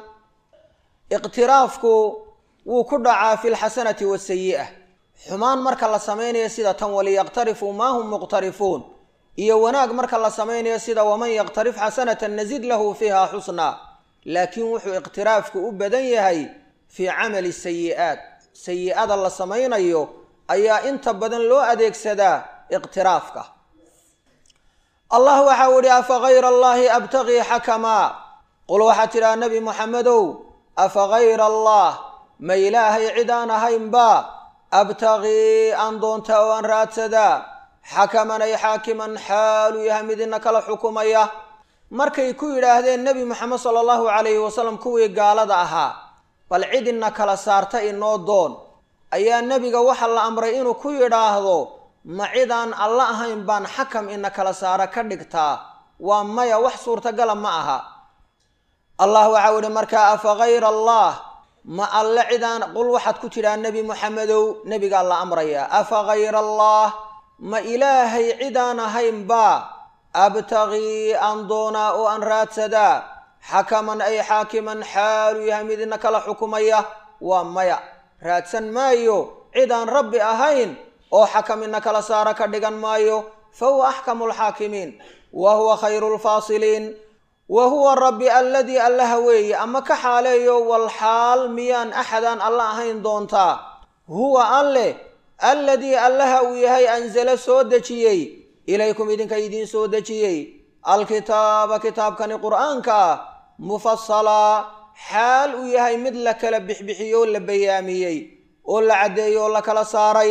Speaker 1: iqtiraafku wuu ku dhacaa fi lxasanati wasayi'a xumaan marka la samaynayo sida tan waliyaqtarifuu maa hum muqtarifuun iyo wanaag marka la samaynayo sida waman yaqtarif xasanatan nazid lahu fiiha xusnaa laakiin wuxuu iqtiraafku u badan yahay fii camali sayi'aat sayi-ada la samaynayo ayaa inta badan loo adeegsadaa iqtiraafka allah waxau ihi afa gayra allahi abtagii xakamaa qul waxaa tidhaha nebi moxamedow afa gayra allah ma ilaahay cid aan ahaynba abtagii aan doontaa oo aan raadsadaa xakaman ay xaakiman xaalu yahay mid ina kala xukumaya markay ku yidhaahdeen nebi moxamed sala allahu calayhi wasalam kuwii gaalada ahaa bal cid ina kala saarta inoo doon ayaa nebiga waxa la amray inuu ku yidhaahdo ma cidaan alla ahayn baan xakam ina kala saara ka dhigtaa waa maya wax suurtagala ma aha allah waxau ihi markaa afa gayra allah ma alle cidaan qul waxaad ku tidhaa nebi moxamedow nebigaa la amrayaa afa gayra allah ma ilaahay cidaan ahaynba abtagii aan doonaa oo aan raadsadaa xakaman ay xaakiman xaalu yahay mid ina kala xukumaya waa maya raadsan maayo cid aan rabbi ahayn oo xakam ina kala saara ka dhigan maayo fa huwa axkamu lxaakimiin wa huwa khayru lfaasiliin wa huwa rabbi alladii allaha weeye ama ka xaaleeyo wal xaal miyaan axadaan alla ahayn doontaa huwa alleh alladii allaha uu yahay anzala soo dejiyey ilaykum idinka idiin soo dejiyey alkitaaba kitaabkani qur'aanka ah mufasalaa xaal uu yahay mid la kala bixbixiyey oo la bayaamiyey oo la caddeeyey oo la kala saaray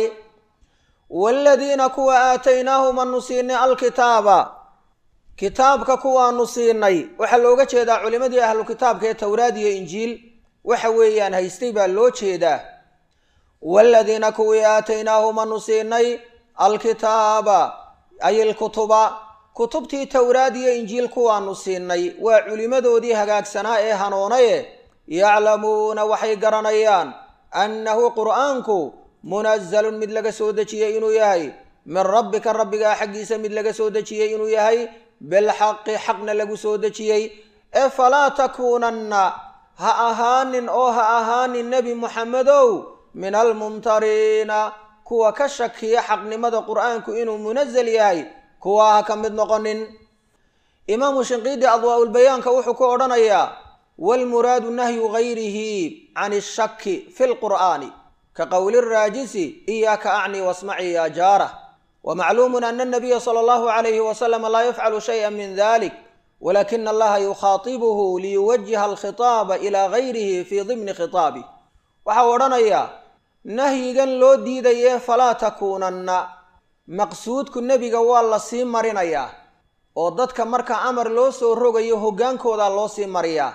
Speaker 1: waaladiina kuwa aataynaahum anu siinay alkitaaba kitaabka kuwaanu siinay waxaa looga jeedaa culimadii ahlu kitaabka ee towraad iyo injiil waxa weeyaan haystay baa loo jeedaa waaladiina kuwii aataynaahum anu siinay alkitaaba ay ilkutuba kutubtii towraad iyo injiil kuwaanu siinay waa culimmadoodii hagaagsanaa ee hanoonaye yaclamuuna waxay garanayaan annahu qur'aanku munazalun mid laga soo dejiyey inuu yahay min rabbika rabbigaa xaggiisa mid laga soo dejiyey inuu yahay bilxaqi xaqna lagu soo dejiyey ee falaa takuunanna ha ahaanin oo ha ahaanin nebi muxamedow min almumtariina kuwa ka shakiya xaqnimada qur'aanku inuu munazal yahay kuwa ha ka mid noqonin imaamu shinqiidi adwaa-ulbayaanka wuxuu ku odhanayaa waalmuraadu nahyu gayrihi can ishaki fi lqur'aani ka qowli raajisi iyaaka acni wasmaci ya jaarah wmacluumu ana anabiya sala allahu alayhi wasalama laa yafcalu shaya min dalik walakina allaha yukhaatibuhu liyuwajiha alkhitaaba ilaa gayrihi fii dimni khitaabi waxau odhanayaa nahyigan loo diidayee falaa takuunanna maqsuudku nebiga waa la sii marinayaa oo dadka marka amar loo soo rogayo hoggaankooda loo sii mariyaa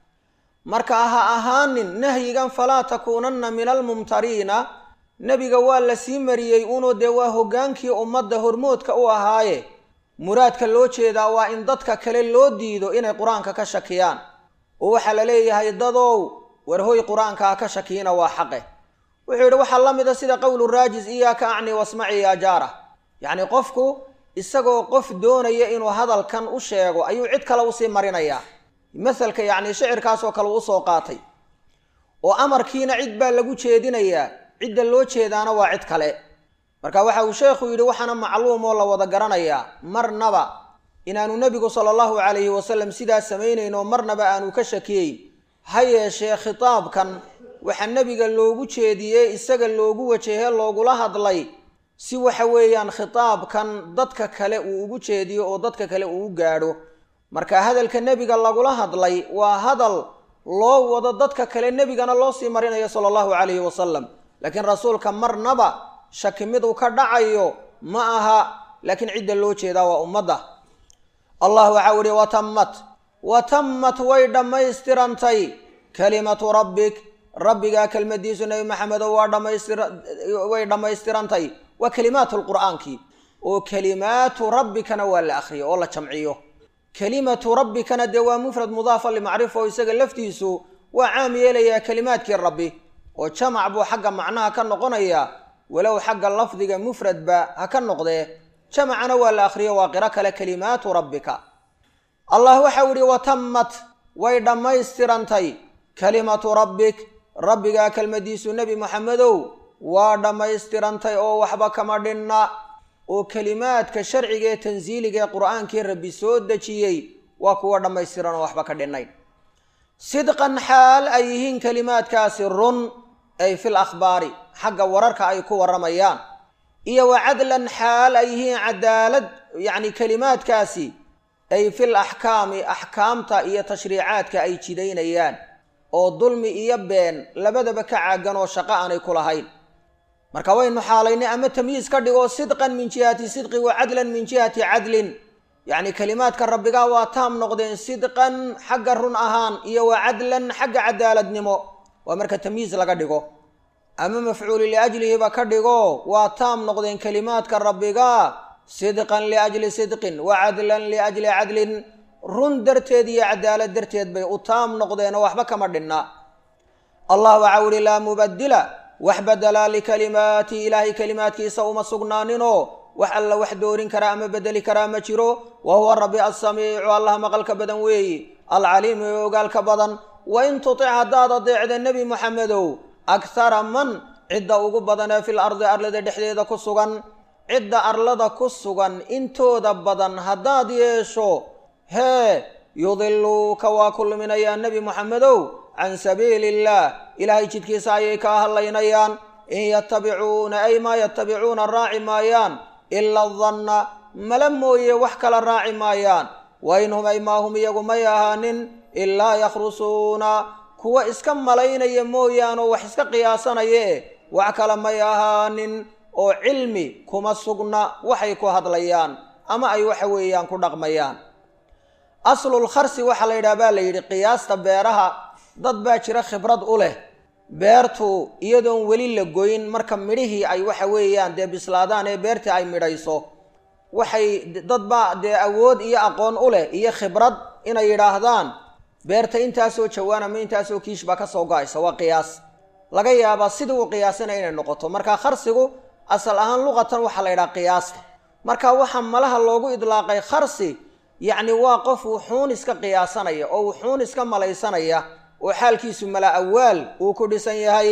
Speaker 1: marka ha ahaanin nahyigan falaa takuunanna min almumtariina nebiga waa la sii mariyey unoo dee waa hoggaankii ummadda hormoodka u ahaaye muraadka loo jeedaa waa in dadka kale loo diido inay qur-aanka ka shakiyaan oo waxaa la leeyahay dadow warhoy qur-aanka ha ka shakiina waa xaqe wuxuu yidhi waxaa la mida sida qowlu raajis iyaaka acni wasmaci ya jaara yacni qofku isagoo qof doonaya inuu hadalkan u sheego ayuu cid kale usii marinayaa masalka yacni shicirkaasoo kale u usoo qaatay oo amarkiina cid baa lagu jeedinayaa cidda loo jeedaana waa cid kale marka waxa uu sheekhu yidhi waxaana macluum oo la wada garanayaa marnaba inaanu nebigu sala allahu calayhi wasalam sidaas samaynayn oo marnaba aanu ka shakiyeyn ha yeeshee khitaabkan waxaa nebiga loogu jeediyey isaga loogu wajehe loogula hadlay si waxa weeyaan khitaabkan dadka kale uu ugu jeediyo oo dadka kale uu u gaadho marka hadalka nebiga lagula hadlay waa hadal loo wado dadka kale nebigana loo sii marinayo sala allahu calayhi wasalam laakiin rasuulka marnaba shaki mid uu ka dhacayo ma aha laakiin cidda loo jeedaa waa ummadda allah waxau ihi watammat watammat way dhammaystirantay kalimatu rabbik rabbigaa kelmadiisu nebi maxamedo waa dhamaystir way dhammaystirantay waa kelimaatu lqur'aankii oo kelimaatu rabbikana waa la akriyo oo la jamciyo kelimatu rabbikana dee waa mufrad mudaafa limacrifa oo isaga laftiisu waa caam yeelayaa kelimaadkii rabbi oo jamac buu xagga macnaha ka noqonayaa walow xagga lafdiga mufradba ha ka noqdee jamacana waa la akhriyo waa qiro kale kelimaatu rabbika allah waxau ihi watammat way dhammaystirantay kalimatu rabbik rabbigaa kelmadiisu nebi moxamedow waa dhammaystirantay oo waxba kama dhinna oo kelimaadka sharciga ee tansiiliga ee qur-aankii rabbi soo dejiyey waa kuwa dhammaystiran oo waxba ka dhinnayn sidqan xaal ay yihiin kelimaadkaasi run ay fil akhbaari xagga wararka ay ku warramayaan iyo wa cadlan xaal ay yihiin cadaalad yacni kelimaadkaasi ay fil axkaami axkaamta iyo tashriicaadka ay jidaynayaan oo dulmi iyo been labadaba ka caagan oo shaqo aanay ku lahayn marka waynu xaalaynay ama tamyiis ka dhigo sidqan min jihati sidqi wa cadlan min jihati cadlin yacni kelimaadka rabbigaa waa taam noqdeen sidqan xagga run ahaan iyo wa cadlan xagga cadaaladnimo waa marka tamyiis laga dhigo ama mafcuuli liajlihiba ka dhigo waa taam noqdeen kelimaadka rabbigaa sidqan liajli sidqin wa cadlan liajli cadlin run darteed iyo cadaalad darteed bay u taam noqdeenoo waxba kama dhinna allah waxaa uhi laa mubadila wax badela likalimaati ilaahay kelimaadkiisa uma sugnaaninoo wax alla wax doorin karaa ama bedeli karaa ma jiro wa huwa rabbi assamiicu allah maqalka badan weeyi alcaliimu ee ogaalka badan wa in tutic haddaad adeecda nebi moxamedow akhara man cidda ugu badanee fil ardi arlada dhexdeeda ku sugan cidda arlada ku sugan intooda badan haddaad yeesho hee yudiluuka waa ku luminayaa nebi moxamedow can sabiili illaah ilaahay jidkiisa ayay kaa hadlaynayaan in yatabicuuna ay maa yatabicuuna raaci maayaan ila danna mala mooye wax kala raaci maayaan wa in hum ay maa hum iyagu may ahaanin ilaa yakhrusuuna kuwa iska malaynaya mooyaanoo wax iska qiyaasanaye wax kale may ahaanin oo cilmi kuma sugna waxay ku hadlayaan ama ay waxa weeyaan ku dhaqmayaan aslul kharsi waxaa la yidhaha baa la yidhi qiyaasta beeraha dad baa jira khibrad u leh beertu iyadoon weli la goyn marka midhihii ay waxa weeyaan dee bislaadaan ee beertii ay midhayso waxay dad baa dee awood iyo aqoon u leh iyo khibrad inay yidhaahdaan beerta intaasoo jawaan ama intaasoo kiish baa ka soo go-aysa waa qiyaas laga yaabaa sidii uu qiyaasana inay noqoto marka kharsigu asal ahaan luqatan waxaa la yidhaha qiyaasta marka waxaa malaha loogu idlaaqay kharsi yacni waa qof wuxuun iska qiyaasanaya oo wuxuun iska malaysanaya oo xaalkiisu mala awaal uu ku dhisan yahay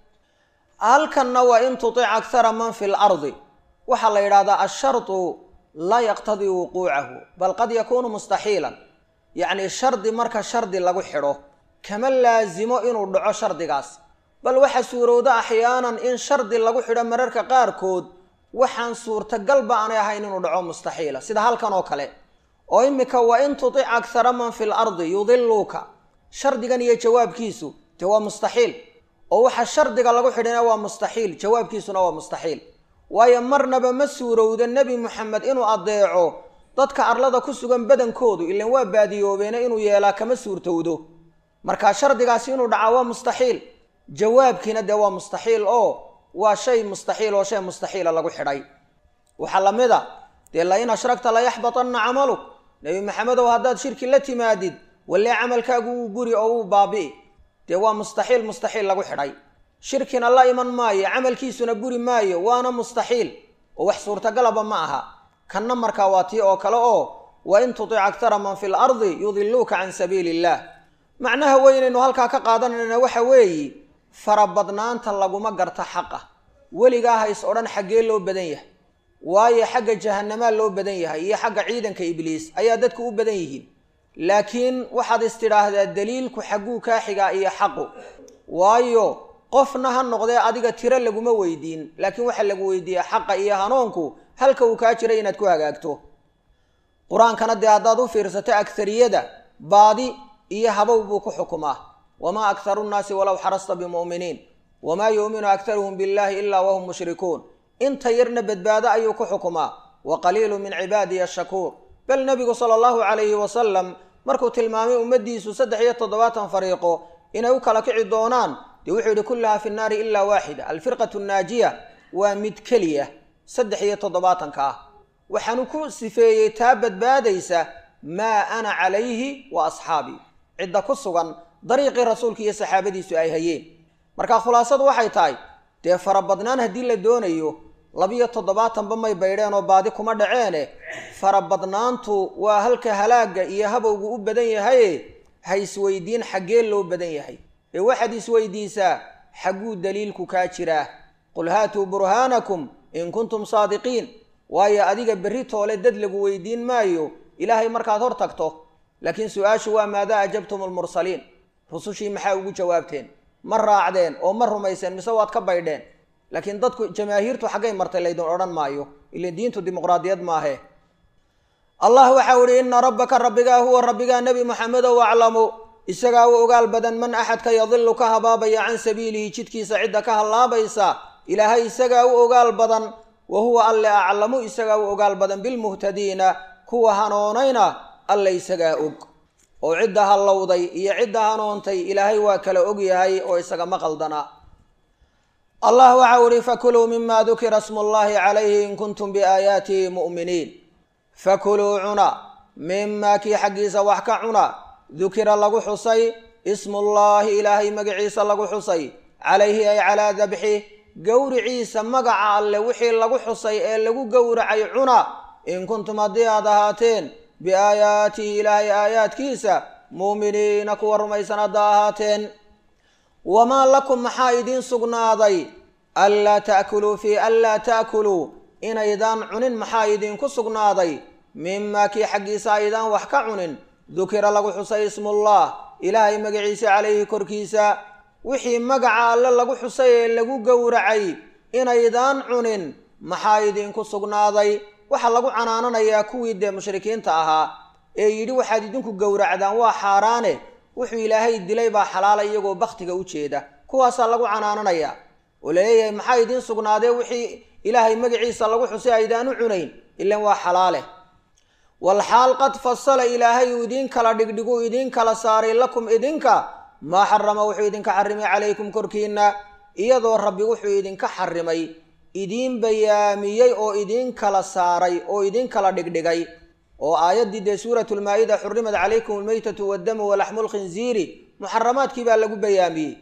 Speaker 1: halkanna waa in tutic akhara man fi lardi waxaa la yidhahdaa ashardu laa yaqtadii wuquucahu bal qad yakuunu mustaxiilan yacni shardi marka shardi lagu xidho kama laasimo inuu dhaco shardigaas bal waxa suurowda axyaanan in shardi lagu xidho mararka qaarkood waxaan suurtagalba aanay ahayn inuu dhaco mustaxiila sida halkan oo kale oo imika wa in tutic akhara man fi lardi yudiluuka shardigan iyo jawaabkiisu dee waa mustaxiil oo waxa shardiga lagu xidhina waa mustaxiil jawaabkiisuna waa mustaxiil waayo marnaba ma suurowda nebi moxamed inuu addeeco dadka arlada ku sugan badankoodu ilan waa baadiyoobeena inuu yeelaa kama suurtowdo marka shardigaasi inuu dhacaa waa mustaxiil jawaabkiina dee waa mustaxiil oo waa shay mustaxiil oo shay mustaxiila lagu xidhay waxaa la mid a dee la in ashragta la yaxbatanna camaluk nebi maxamedow haddaad shirki la timaadid wallee camalkaagu wuu guri oo wuu baabi'i dee waa mustaxiil mustaxiil lagu xidhay shirkina la iman maayo camalkiisuna guri maayo waana mustaxiil oo wax suurtagalaba ma aha kanna markaa waa tii oo kale oo wa in tutic aktara man fi lardi yudiluuka can sabiili illaah macnaha weynaynu halkaa ka qaadanayna waxa weeye farabadnaanta laguma garta xaqa weligaa ha is odhan xaggee loo badan yahay waayo xagga jahanamaa loo badan yahay iyo xagga ciidanka ibliis ayaa dadku u badan yihiin laakiin waxaad is tidhaahdaa daliilku xagguu kaa xigaa iyo xaqu waayo qofna ha noqdee adiga tiro laguma weydiin laakiin waxaa lagu weydiiyaa xaqa iyo hanuunku halka uu kaa jiray inaad ku hagaagto qur-aankana dee haddaad u fiirsato aghariyada baadi iyo habow buu ku xukumaa wamaa akharu nnaasi walow xarasta bimu'miniin wamaa yu'minu akharuhum billahi ilaa wahum mushrikuun inta yarna badbaado ayuu ku xukumaa wa qaliilu min cibaadiya ashakuur bal nebigu sala allahu calayhi wasalam markuu tilmaamay ummaddiisu saddex iyo toddobaatan fariiqo inay u kala kici doonaan dee wuxuu yidhi kullaha fi nnaari ilaa waaxida alfirqatu annaajiya waa mid keliya saddex iyo toddobaatanka ah waxaanu ku sifeeyey taa badbaadaysa maa ana calayhi wa asxaabii cidda ku sugan dariiqii rasuulka iyo saxaabadiisu ay hayeen marka khulaasadu waxay tahay dee farabadnaan haddii la doonayo labiyo toddobaatanba may baydheen oo baadi kuma dhaceene farabadnaantu waa halka halaagga iyo habowgu u badan yahaye ha isweydiin xaggee loo badan yahay ee waxaad isweydiisaa xagguu daliilku kaa jiraa qul haatuu burhaanakum in kuntum saadiqiin waayo adiga berri toole dad lagu weydiin maayo ilaahay markaad hor tagto laakiin su-aashu waa maadaa ajabtum almursaliin rusushii maxaa ugu jawaabteen ma raacdeen oo ma rumayseen mise waad ka baydheen laakiin dadku jamaahiirtu xaggay martay laydin odhan maayo ila diintu dimuqraadiyad maahe allah waxau ihi ina rabbaka rabbigaa huwa rabbigaa nebi moxamedow aclamu isagaa u ogaal badan man axadka yadilu ka habaabaya can sabiilihi jidkiisa cidda ka hallaabaysa ilaahay isagaa u ogaal badan wa huwa alle aclamu isagaa u ogaal badan bilmuhtadiina kuwa hanoonayna alle isagaa og oo cidda hallowday iyo cidda hanoontay ilaahay waa kala og yahay oo isagama qaldana allah waxau ihi fakuluu mima dukira smu llahi calayhi in kuntum biaayaatihi mu'miniin fakuluu cuna mimaa kii xaggiisa wax ka cuna dukira lagu xusay ismullaahi ilaahay magaciisa lagu xusay calayhi ay calaa dabxi gowriciisa magaca alle wixii lagu xusay ee lagu gowracay cuna in kuntum haddii aad ahaateen biaayaatihi ilaahay aayaadkiisa muuminiina kuwa rumaysan hadda ahaateen wamaa lakum maxaa idiin sugnaaday anlaa ta'kuluu fii anlaa ta'kuluu inaydaan cunin maxaa idiinku sugnaaday mimaa kii xaggiisa aydaan wax ka cunin dukira lagu xusay ismullah ilaahay magaciisa calayhi korkiisa wixii magaca alle lagu xusay ee lagu gowracay inaydaan cunin maxaa idiinku sugnaaday waxaa lagu canaananayaa kuwii dee mushrikiinta ahaa ee yidhi waxaad idinku gowracdaan waa xaaraane wuxuu ilaahay dilay baa xalaala iyagoo bakhtiga u jeeda kuwaasaa lagu canaananayaa oo laleeyahay maxaa idiin sugnaadee wixii ilaahay magaciisa lagu xusay aydaan u cunayn ilan waa xalaale walxaal qad fasala ilaahay uu idiin kala dhigdhiguu idiin kala saaray lakum idinka maa xarama wuxuu idinka xarimay calaykum korkiinna iyadoo rabbi wuxuu idinka xarimay idiin bayaamiyey oo idiin kala saaray oo idiin kala dhigdhigay oo aayaddii dee suuratulmaa-ida xurimat calaykum almaytatu waddamu walaxmu lkhinziiri muxaramaadkii baa lagu bayaamiyey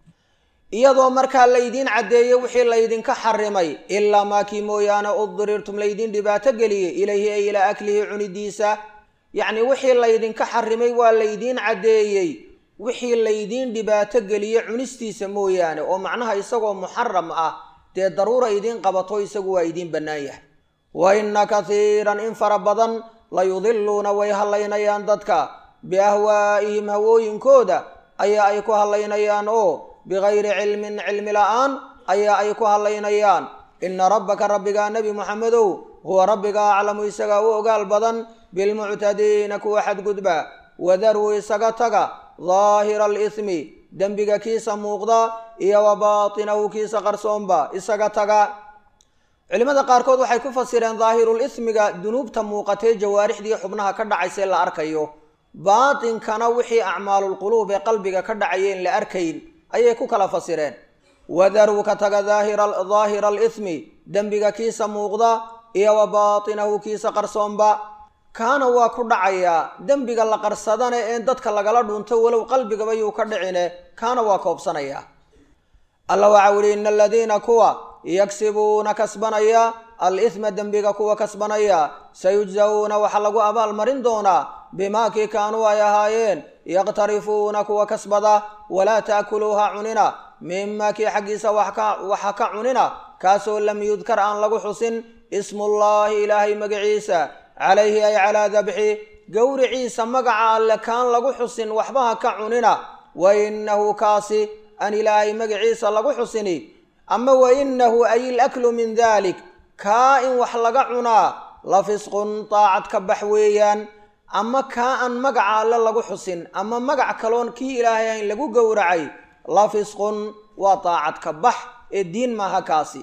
Speaker 1: iyadoo markaa laydiin caddeeyey wixii laydinka xarimay ilaa maakii mooyaane uddirirtum laydiin dhibaato geliyey ilayhi ay ilaa aklihi cunidiisa yacni wixii laydinka xarimay waa laydiin caddeeyey wixii laydiin dhibaato geliye cunistiisa mooyaane oo macnaha isagoo muxaram ah dee daruura idiin qabato isagu waa idiin bannaan yahay wa inna katiiran in fara badan layudiluuna way hallaynayaan dadka biahwaa'ihim hawooyinkooda ayaa ay ku hallaynayaan oo bigayri cilmin cilmi la-aan ayaa ay ku hallaynayaan ina rabbaka rabbigaa nebi moxamedow huwa rabbiga aclamu isagaa u ogaal badan bilmuctadiina kuwa xadgudba wadaruu isaga taga daahira alismi dembiga kiisa muuqda iyo wa baatinahu kiisa qarsoonba isaga taga culimmada qaarkood waxay ku fasireen daahirul ismiga dunuubta muuqatee jawaarixdii xubnaha ka dhacaysee la arkayo baatinkana wixii acmaalulquluub ee qalbiga ka dhacayeen la arkayn ayay ku kala fasireen wadaruu ka taga daahira alismi dembiga kiisa muuqda iyo wa baatinahu kiisa qarsoonba kaana waa ku dhacayaa dembiga la qarsadane een dadka lagala dhunto walow qalbigaba yuu ka dhicine kaana waa koobsanayaa alla waxau ihi ina aladiina kuwa yagsibuuna kasbanaya al-isma dembiga kuwa kasbanaya sayujzawuuna waxaa lagu abaalmarin doonaa bimaa kii kaanuu ay ahaayeen yaqtarifuuna kuwa kasbada walaa taakuluuha cunina mimaa kii xaggiisa waxa ka cunina kaasoo lam yudkar aan lagu xusin ismullaahi ilaahay magaciisa calayhi ay calaa dabxi gowriciisa magaca alle kaan lagu xusin waxbaha ka cunina wa inahu kaasi aan ilaahay magaciisa lagu xusini ama wa inahu ay ilaklu min dalik kaa in wax laga cunaa la fisqun daacad ka bax weeyaan ama kaa aan magaca alle lagu xusin ama magac kaloon kii ilaahay ayn lagu gowracay la fisqun waa daacad ka bax ee diin maaha kaasi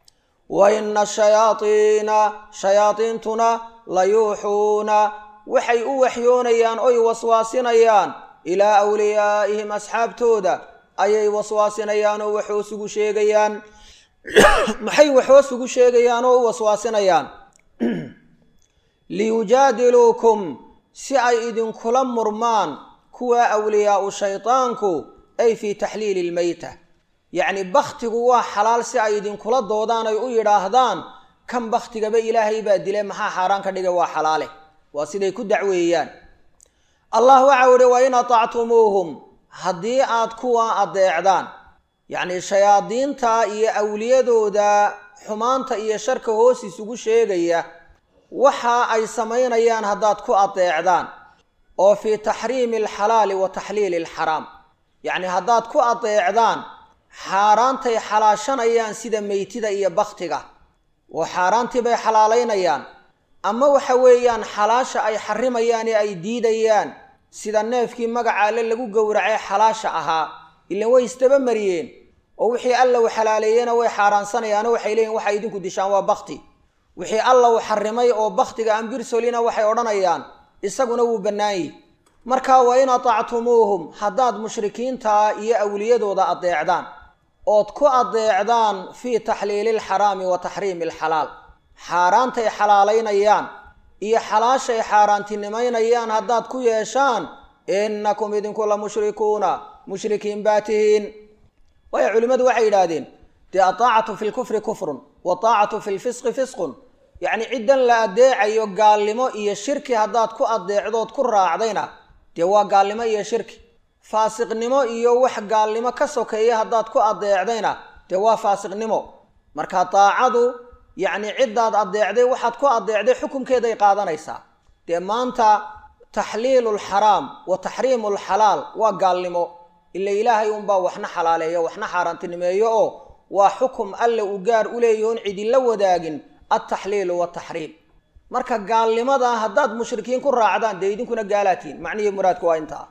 Speaker 1: wa ina shayaaiina shayaadiintuna la yuuxuuna waxay u waxyoonayaan oy waswaasinayaan ilaa awliyaa'ihim asxaabtooda ayay waswaasinayaan oo waxhoos ugu sheegayaan maxay waxhoos ugu sheegayaan oo u waswaasinayaan liyujaadiluukum si ay idinkula murmaan kuwa awliyaau shaydaanku ay fii taxliili ilmeyta yacni bakhtigu waa xalaal si ay idinkula doodaan ay u yidhaahdaan kan bakhtigaba ilaahay baa dile maxaa xaaraan ka dhigay waa xalaale waa siday ku dacweeyaan allah waxau ihi wa in atactumuuhum haddii aad kuwa adeecdaan yacni shayaadiinta iyo awliyadooda xumaanta iyo sharka hoos isugu sheegaya waxa ay samaynayaan haddaad ku adeecdaan oo fii taxriimi alxalaali wa taxliili alxaraam yacni haddaad ku adeecdaan xaaraantay xalaashanayaan sida meytida iyo baktiga oo xaaraantii bay xalaalaynayaan ama waxa weeyaan xalaasha ay xarimayaan ee ay diidayaan sida neefkii magaca alle lagu gowracay xalaasha ahaa ilan way isdaba mariyeen oo wixii alla uu xalaaleeyena way xaaraansanayaano waxay leeyihin waxay idinku dishaan waa bakti wixii alla uu xarimay oo baktiga aan birsolina waxay odhanayaan isaguna wuu bannaanyi marka wa in atactumuuhum haddaad mushrikiintaa iyo awliyadooda adeecdaan ood ku adeecdaan fii taxliili alxaraami wa taxriimi alxalaal xaaraantay xalaalaynayaan iyo xalaashay xaaraantinimaynayaan haddaad ku yeeshaan innakum idinku la mushrikuuna mushrikiin baa tihiin waayo culimmadu waxay yidhaahdeen dee ataacatu fi lkufri kufrun wa taacatu fi lfisqi fisqun yacni ciddan la adeecayo gaalnimo iyo shirki haddaad ku adeecdood ku raacdayna dee waa gaalnimo iyo shirki faasiqnimo iyo wax gaalnimo ka sokeeya haddaad ku adeecdayna dee waa faasiqnimo marka daacadu yacni ciddaad adeecday waxaad ku adeecday xukunkeeday qaadanaysaa dee maanta taxliilu lxaraam wa taxriimu lxalaal waa gaalnimo ila ilaahay unbaa waxna xalaaleeyo waxna xaaraantinimeeyo oo waa xukum alle uu gaar u leeyaho on cidinla wadaagin altaxliilu wataxriim marka gaalnimada haddaad mushrikiin ku raacdaan dee idinkuna gaalaatiin macnihii muraadku waa intaa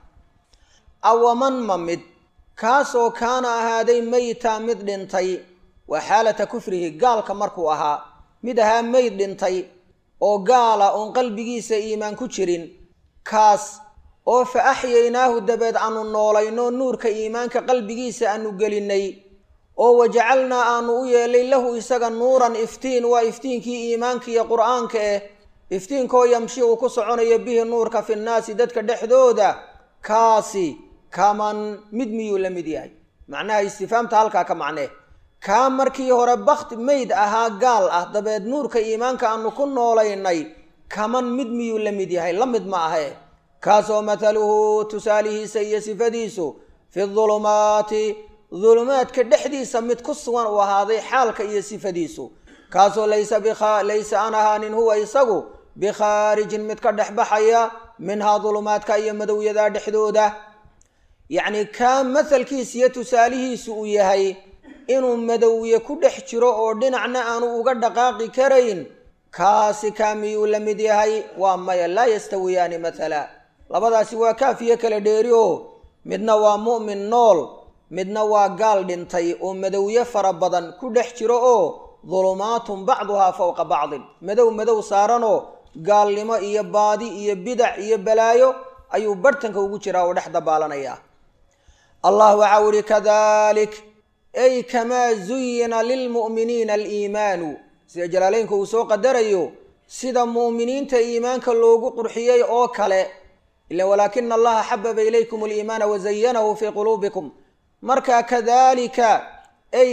Speaker 1: awaman ma mid kaasoo kaana ahaaday meyta mid dhintay waa xaalata kufrihi gaalka markuu ahaa mid ahaa meyd dhintay oo gaala oon qalbigiisa iimaan ku jirin kaas oo fa axyaynaahu dabeed aanu noolayno nuurka iimaanka qalbigiisa aanu gelinnay oo wajacalnaa aanu u yeelay lahu isaga nuuran iftiin waa iftiinkii iimaanka iyo qur-aanka eh iftiinkoo yamshi uu ku soconayo bihi nuurka fi nnaasi dadka dhexdooda kaasi kaman mid miyuu la mid yahay macnaha istifaamta halkaa ka macnee kaa markii hore bakti meyd ahaa gaal ah dabeed nuurka iimaanka aanu ku noolaynay kaman mid miyuu la mid yahay la mid ma ahe kaasoo mathaluhu tusaalihiisa iyo sifadiisu fi dulumaati dulumaadka dhexdiisa mid ku sugan uu ahaaday xaalka iyo sifadiisu kaasoo laysa laysa aan ahaanin huwa isagu bikhaarijin mid ka dhex baxaya minhaa dulumaadka iyo madowyadaa dhexdooda yacni kaa mathalkiisa iyo tusaalihiisu uu yahay inuu madowye ku dhex jiro oo dhinacna aanu uga dhaqaaqi karayn kaasi kaa miyuu la mid yahay waa maya laa yastawiyaani mathala labadaasi waa kaafiyo kala dheeri oo midna waa mu'min nool midna waa gaal dhintay oo madowye fara badan ku dhex jiro oo dulumaatun bacduhaa fowqa bacdin madow madow saaranoo gaalnimo iyo baadi iyo bidac iyo balaayo ayuu barhtanka ugu jiraa oo dhex dabaalanaya allah waxau ihi kadalik ay kamaa zuyina lilmu'miniina aliimaanu sida jalaaleynka uu soo qadarayo sida mu'miniinta iimaanka loogu qurxiyey oo kale ila walaakina allaha xababa ilaykum aliimaana wazayanahu fii quluubikum marka kadalika ay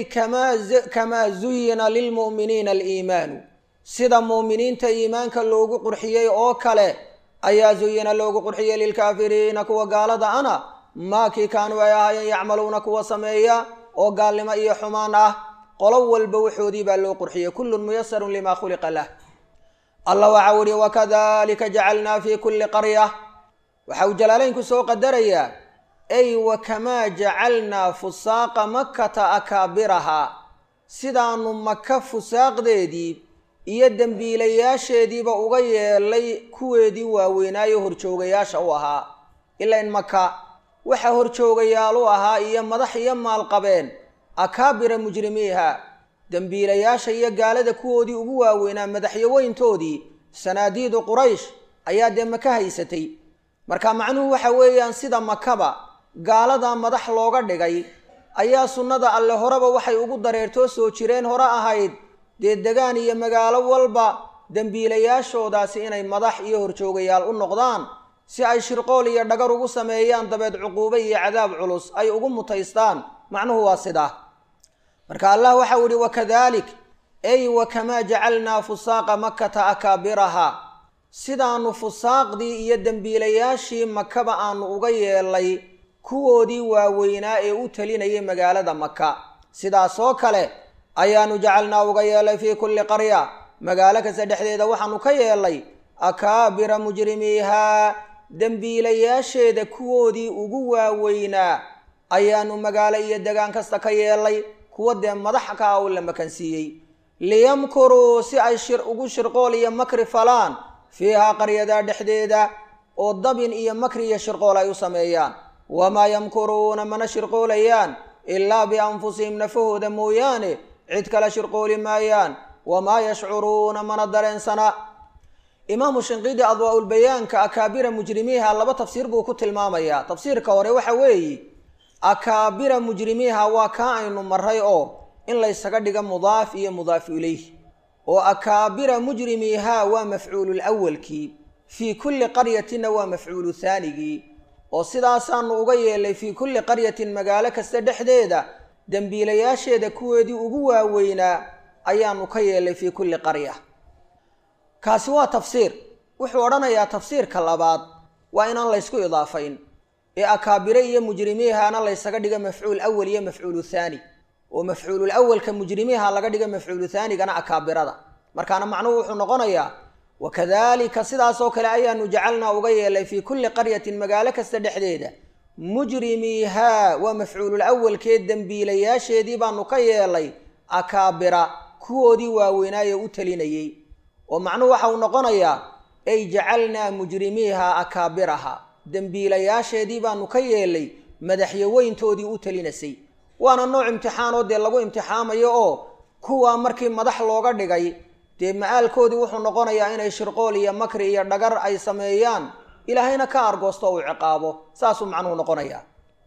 Speaker 1: kamaa zuyina lilmu'miniina aliimaanu sida mu'miniinta iimaanka loogu qurxiyey oo kale ayaa zuyina loogu qurxiyey lilkaafiriina kuwa gaalada ana maakii kaanuu ay ahaayeen yacmaluuna kuwa sameeya oo gaalnimo iyo xumaan ah qolo walba waxoodii baa loo qurxiyey kullun muyasarun lima khuliqa lah allah waxau ihi wakadalika jacalnaa fi kulli qarya waxa uu jalaaleynku soo qadarayaa ay wakamaa jacalnaa fusaaqa makkata akaabirahaa sidaanu maka fusaaqdeedii iyo dembiilayaasheediiba uga yeelay kuweedii waaweynaayo horjoogayaasha u ahaa ilain maka waxa horjoogayaal u ahaa iyo madax iyo maalqabeen akaabira mujrimiiha dembiilayaasha iyo gaalada kuwoodii ugu waaweynaa madaxyaweyntoodii sanaadiidu quraysh ayaa dee maka haysatay marka macnuhu waxa weeyaan sida makaba gaaladaa madax looga dhigay ayaa sunnada alle horeba waxay ugu dareertoo soo jireen hore ahayd dee degaan iyo magaalo walba dembiilayaashoodaasi inay madax iyo horjoogayaal u noqdaan si ay shirqool iyo dhagar ugu sameeyaan dabeed cuquube iyo cadaab culus ay ugu mutaystaan macnuhu waa sidaa marka allah waxau ihi wakadalik ay wakamaa jacalnaa fusaaqa makkata akaabiraha sidaanu fusaaqdii iyo dembiilayaashii makaba aanu uga yeelay kuwoodii waaweynaa ee u talinayay magaalada maka sidaasoo kale ayaanu jacalnaa uga yeelay fii kulli qarya magaalo kasta dhexdeeda waxaanu ka yeelay akaabira mujrimiihaa dembiilayaasheeda kuwoodii ugu waaweynaa ayaanu magaalo iyo degaan kasta ka yeelay kuwa dee madax ka ah oo la makansiiyey liyamkuruu si ay shir ugu shirqool iyo makri falaan fiihaa qaryadaa dhexdeeda oo dabin iyo makri iyo shirqool ay u sameeyaan wamaa yamkuruuna mana shirqoolayaan ilaa bianfusihim nafahooda mooyaane cid kale shirqooli maayaan wamaa yashcuruuna mana dareensana imaamu shinqiidi adwaa-ulbayaanka akaabira mujrimiiha laba tafsiir buu ku tilmaamayaa tafsiirka hore waxa weeye akaabira mujrimiiha waa kaa aynu maray oo in laysaga dhiga mudaaf iyo mudaafu ilayh oo akaabira mujrimiiha waa mafcuulul awalkii fii kulli qaryatinna waa mafcuulu haanigii oo sidaasaanu uga yeelay fii kulli qaryatin magaalo kasta dhexdeeda dembiilayaasheeda kuweedii ugu waaweynaa ayaanu ka yeelay fii kulli qarya kaasi waa tafsiir wuxuu odhanayaa tafsiirka labaad waa inaan laysku idaafayn ee akaabire iyo mujrimiihana laysaga dhiga mafcuul awal iyo mafcuulu thaani oo mafcuulul awalka mujrimiiha laga dhiga mafcuulu thaanigana akaabirada markaana macnuhu wuxuu noqonayaa wakadalika sidaasoo kale ayaanu jacalnaa uga yeelay fii kulli qaryatin magaalo kasta dhexdeeda mujrimiihaa waa mafcuulul awalkee dembiilayaasheedii baanu ka yeelay akaabira kuwoodii waaweynaaye u talinayey oo macnuhu waxa uu noqonayaa ay jacalnaa mujrimiiha akaabiraha dembiilayaasheedii baanu ka yeelay madaxyaweyntoodii u talinasay waana nooc imtixaanoo dee lagu imtixaamayo oo kuwaa markii madax looga dhigay dee ma-aalkoodii wuxuu noqonayaa inay shirqool iyo makri iyo dhagar ay sameeyaan ilaahayna ka argoosto uu ciqaabo saasuu macnuhu noqonayaa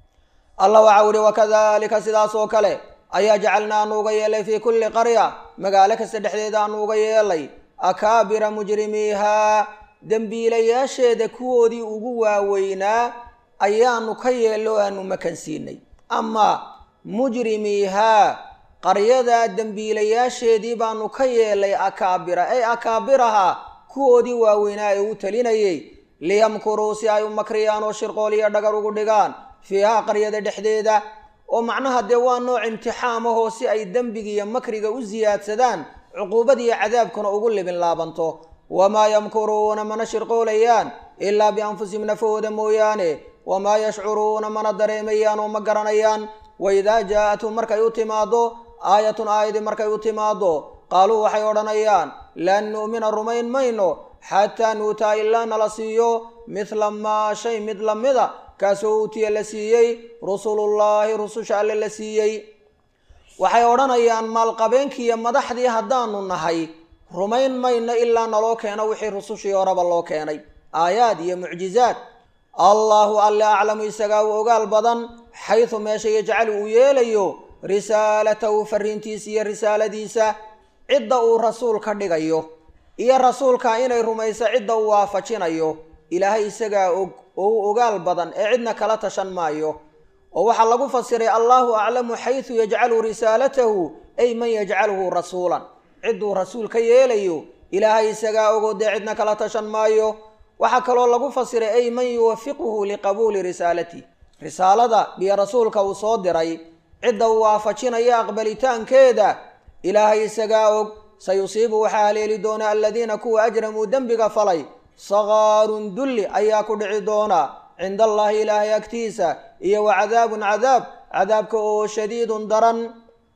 Speaker 1: allah waxaa uhi wakadalika sidaas oo kale ayaa jacalnaa aanu uga yeelay fii kulli qarya magaalo kasta dhexdeeda aanu uga yeelay akaabira mujrimiihaa dembiilayaasheeda kuwoodii ugu waaweynaa ayaanu ka yeello o aanu makansiinay ama mujrimiihaa qaryadaa dembiilayaasheedii baanu ka yeelay akaabira ay akaabiraha kuwoodii waaweynaa ee u talinayay liyamkuruu si ay u makriyaan oo shirqool iyo dhagar ugu dhigaan fiihaa qaryada dhexdeeda oo macnaha dee waa nooc imtixaamahoo si ay dembiga iyo makriga u siyaadsadaan cuquubad iyo cadaabkuna ugu libin laabanto wamaa yamkuruuna mana shirqoolayaan ilaa bianfusihim nafahooda mooyaane wamaa yashcuruuna mana dareemayaan oo ma garanayaan waidaa jaa-athum markay u timaado aayatun aayadii markay u timaado qaaluu waxay odhanayaan lan nu'mina rumayn mayno xataa nuutaa ilaa nala siiyo mithla maa shay mid lamida kaasoo uutiya la siiyey rusulullaahi rususha alle la siiyey waxay odhanayaan maalqabeenkiiyo madaxdii haddaanu nahay rumayn mayno ilaa naloo keeno wixii rusushii horeba loo keenay aayaad iyo mucjizaad allahu alle aclamu isagaa u ogaal badan xaysu meesha yajcalu uu yeelayo risaalatahu fariintiisa iyo risaaladiisa cidda uu rasuul ka dhigayo iyo rasuulka inay rumayso cidda uu waafajinayo ilaahay isagaa og oo u ogaal badan ee cidna kala tashan maayo oo waxaa lagu fasiray allahu aclamu xaysu yajcalu risaalatahu ay man yajcaluhu rasuulan cidduu rasuul ka yeelayo ilaahay isagaa ogoo dee cidna kala tashan maayo waxaa kaloo lagu fasiray ay man yuwafiquhu liqabuuli risaalati risaalada iyo rasuulka uu soo diray cidda uu waafajinaya aqbalitaankeeda ilaahay isagaa og sayusiibu waxaa haleeli doona aladiina kuwa ajramuu dembiga falay sakaarun dulli ayaa ku dhici doona cinda allaahi ilaahay agtiisa iyo wa cadaabun cadaab cadaabka oo shadiidun daran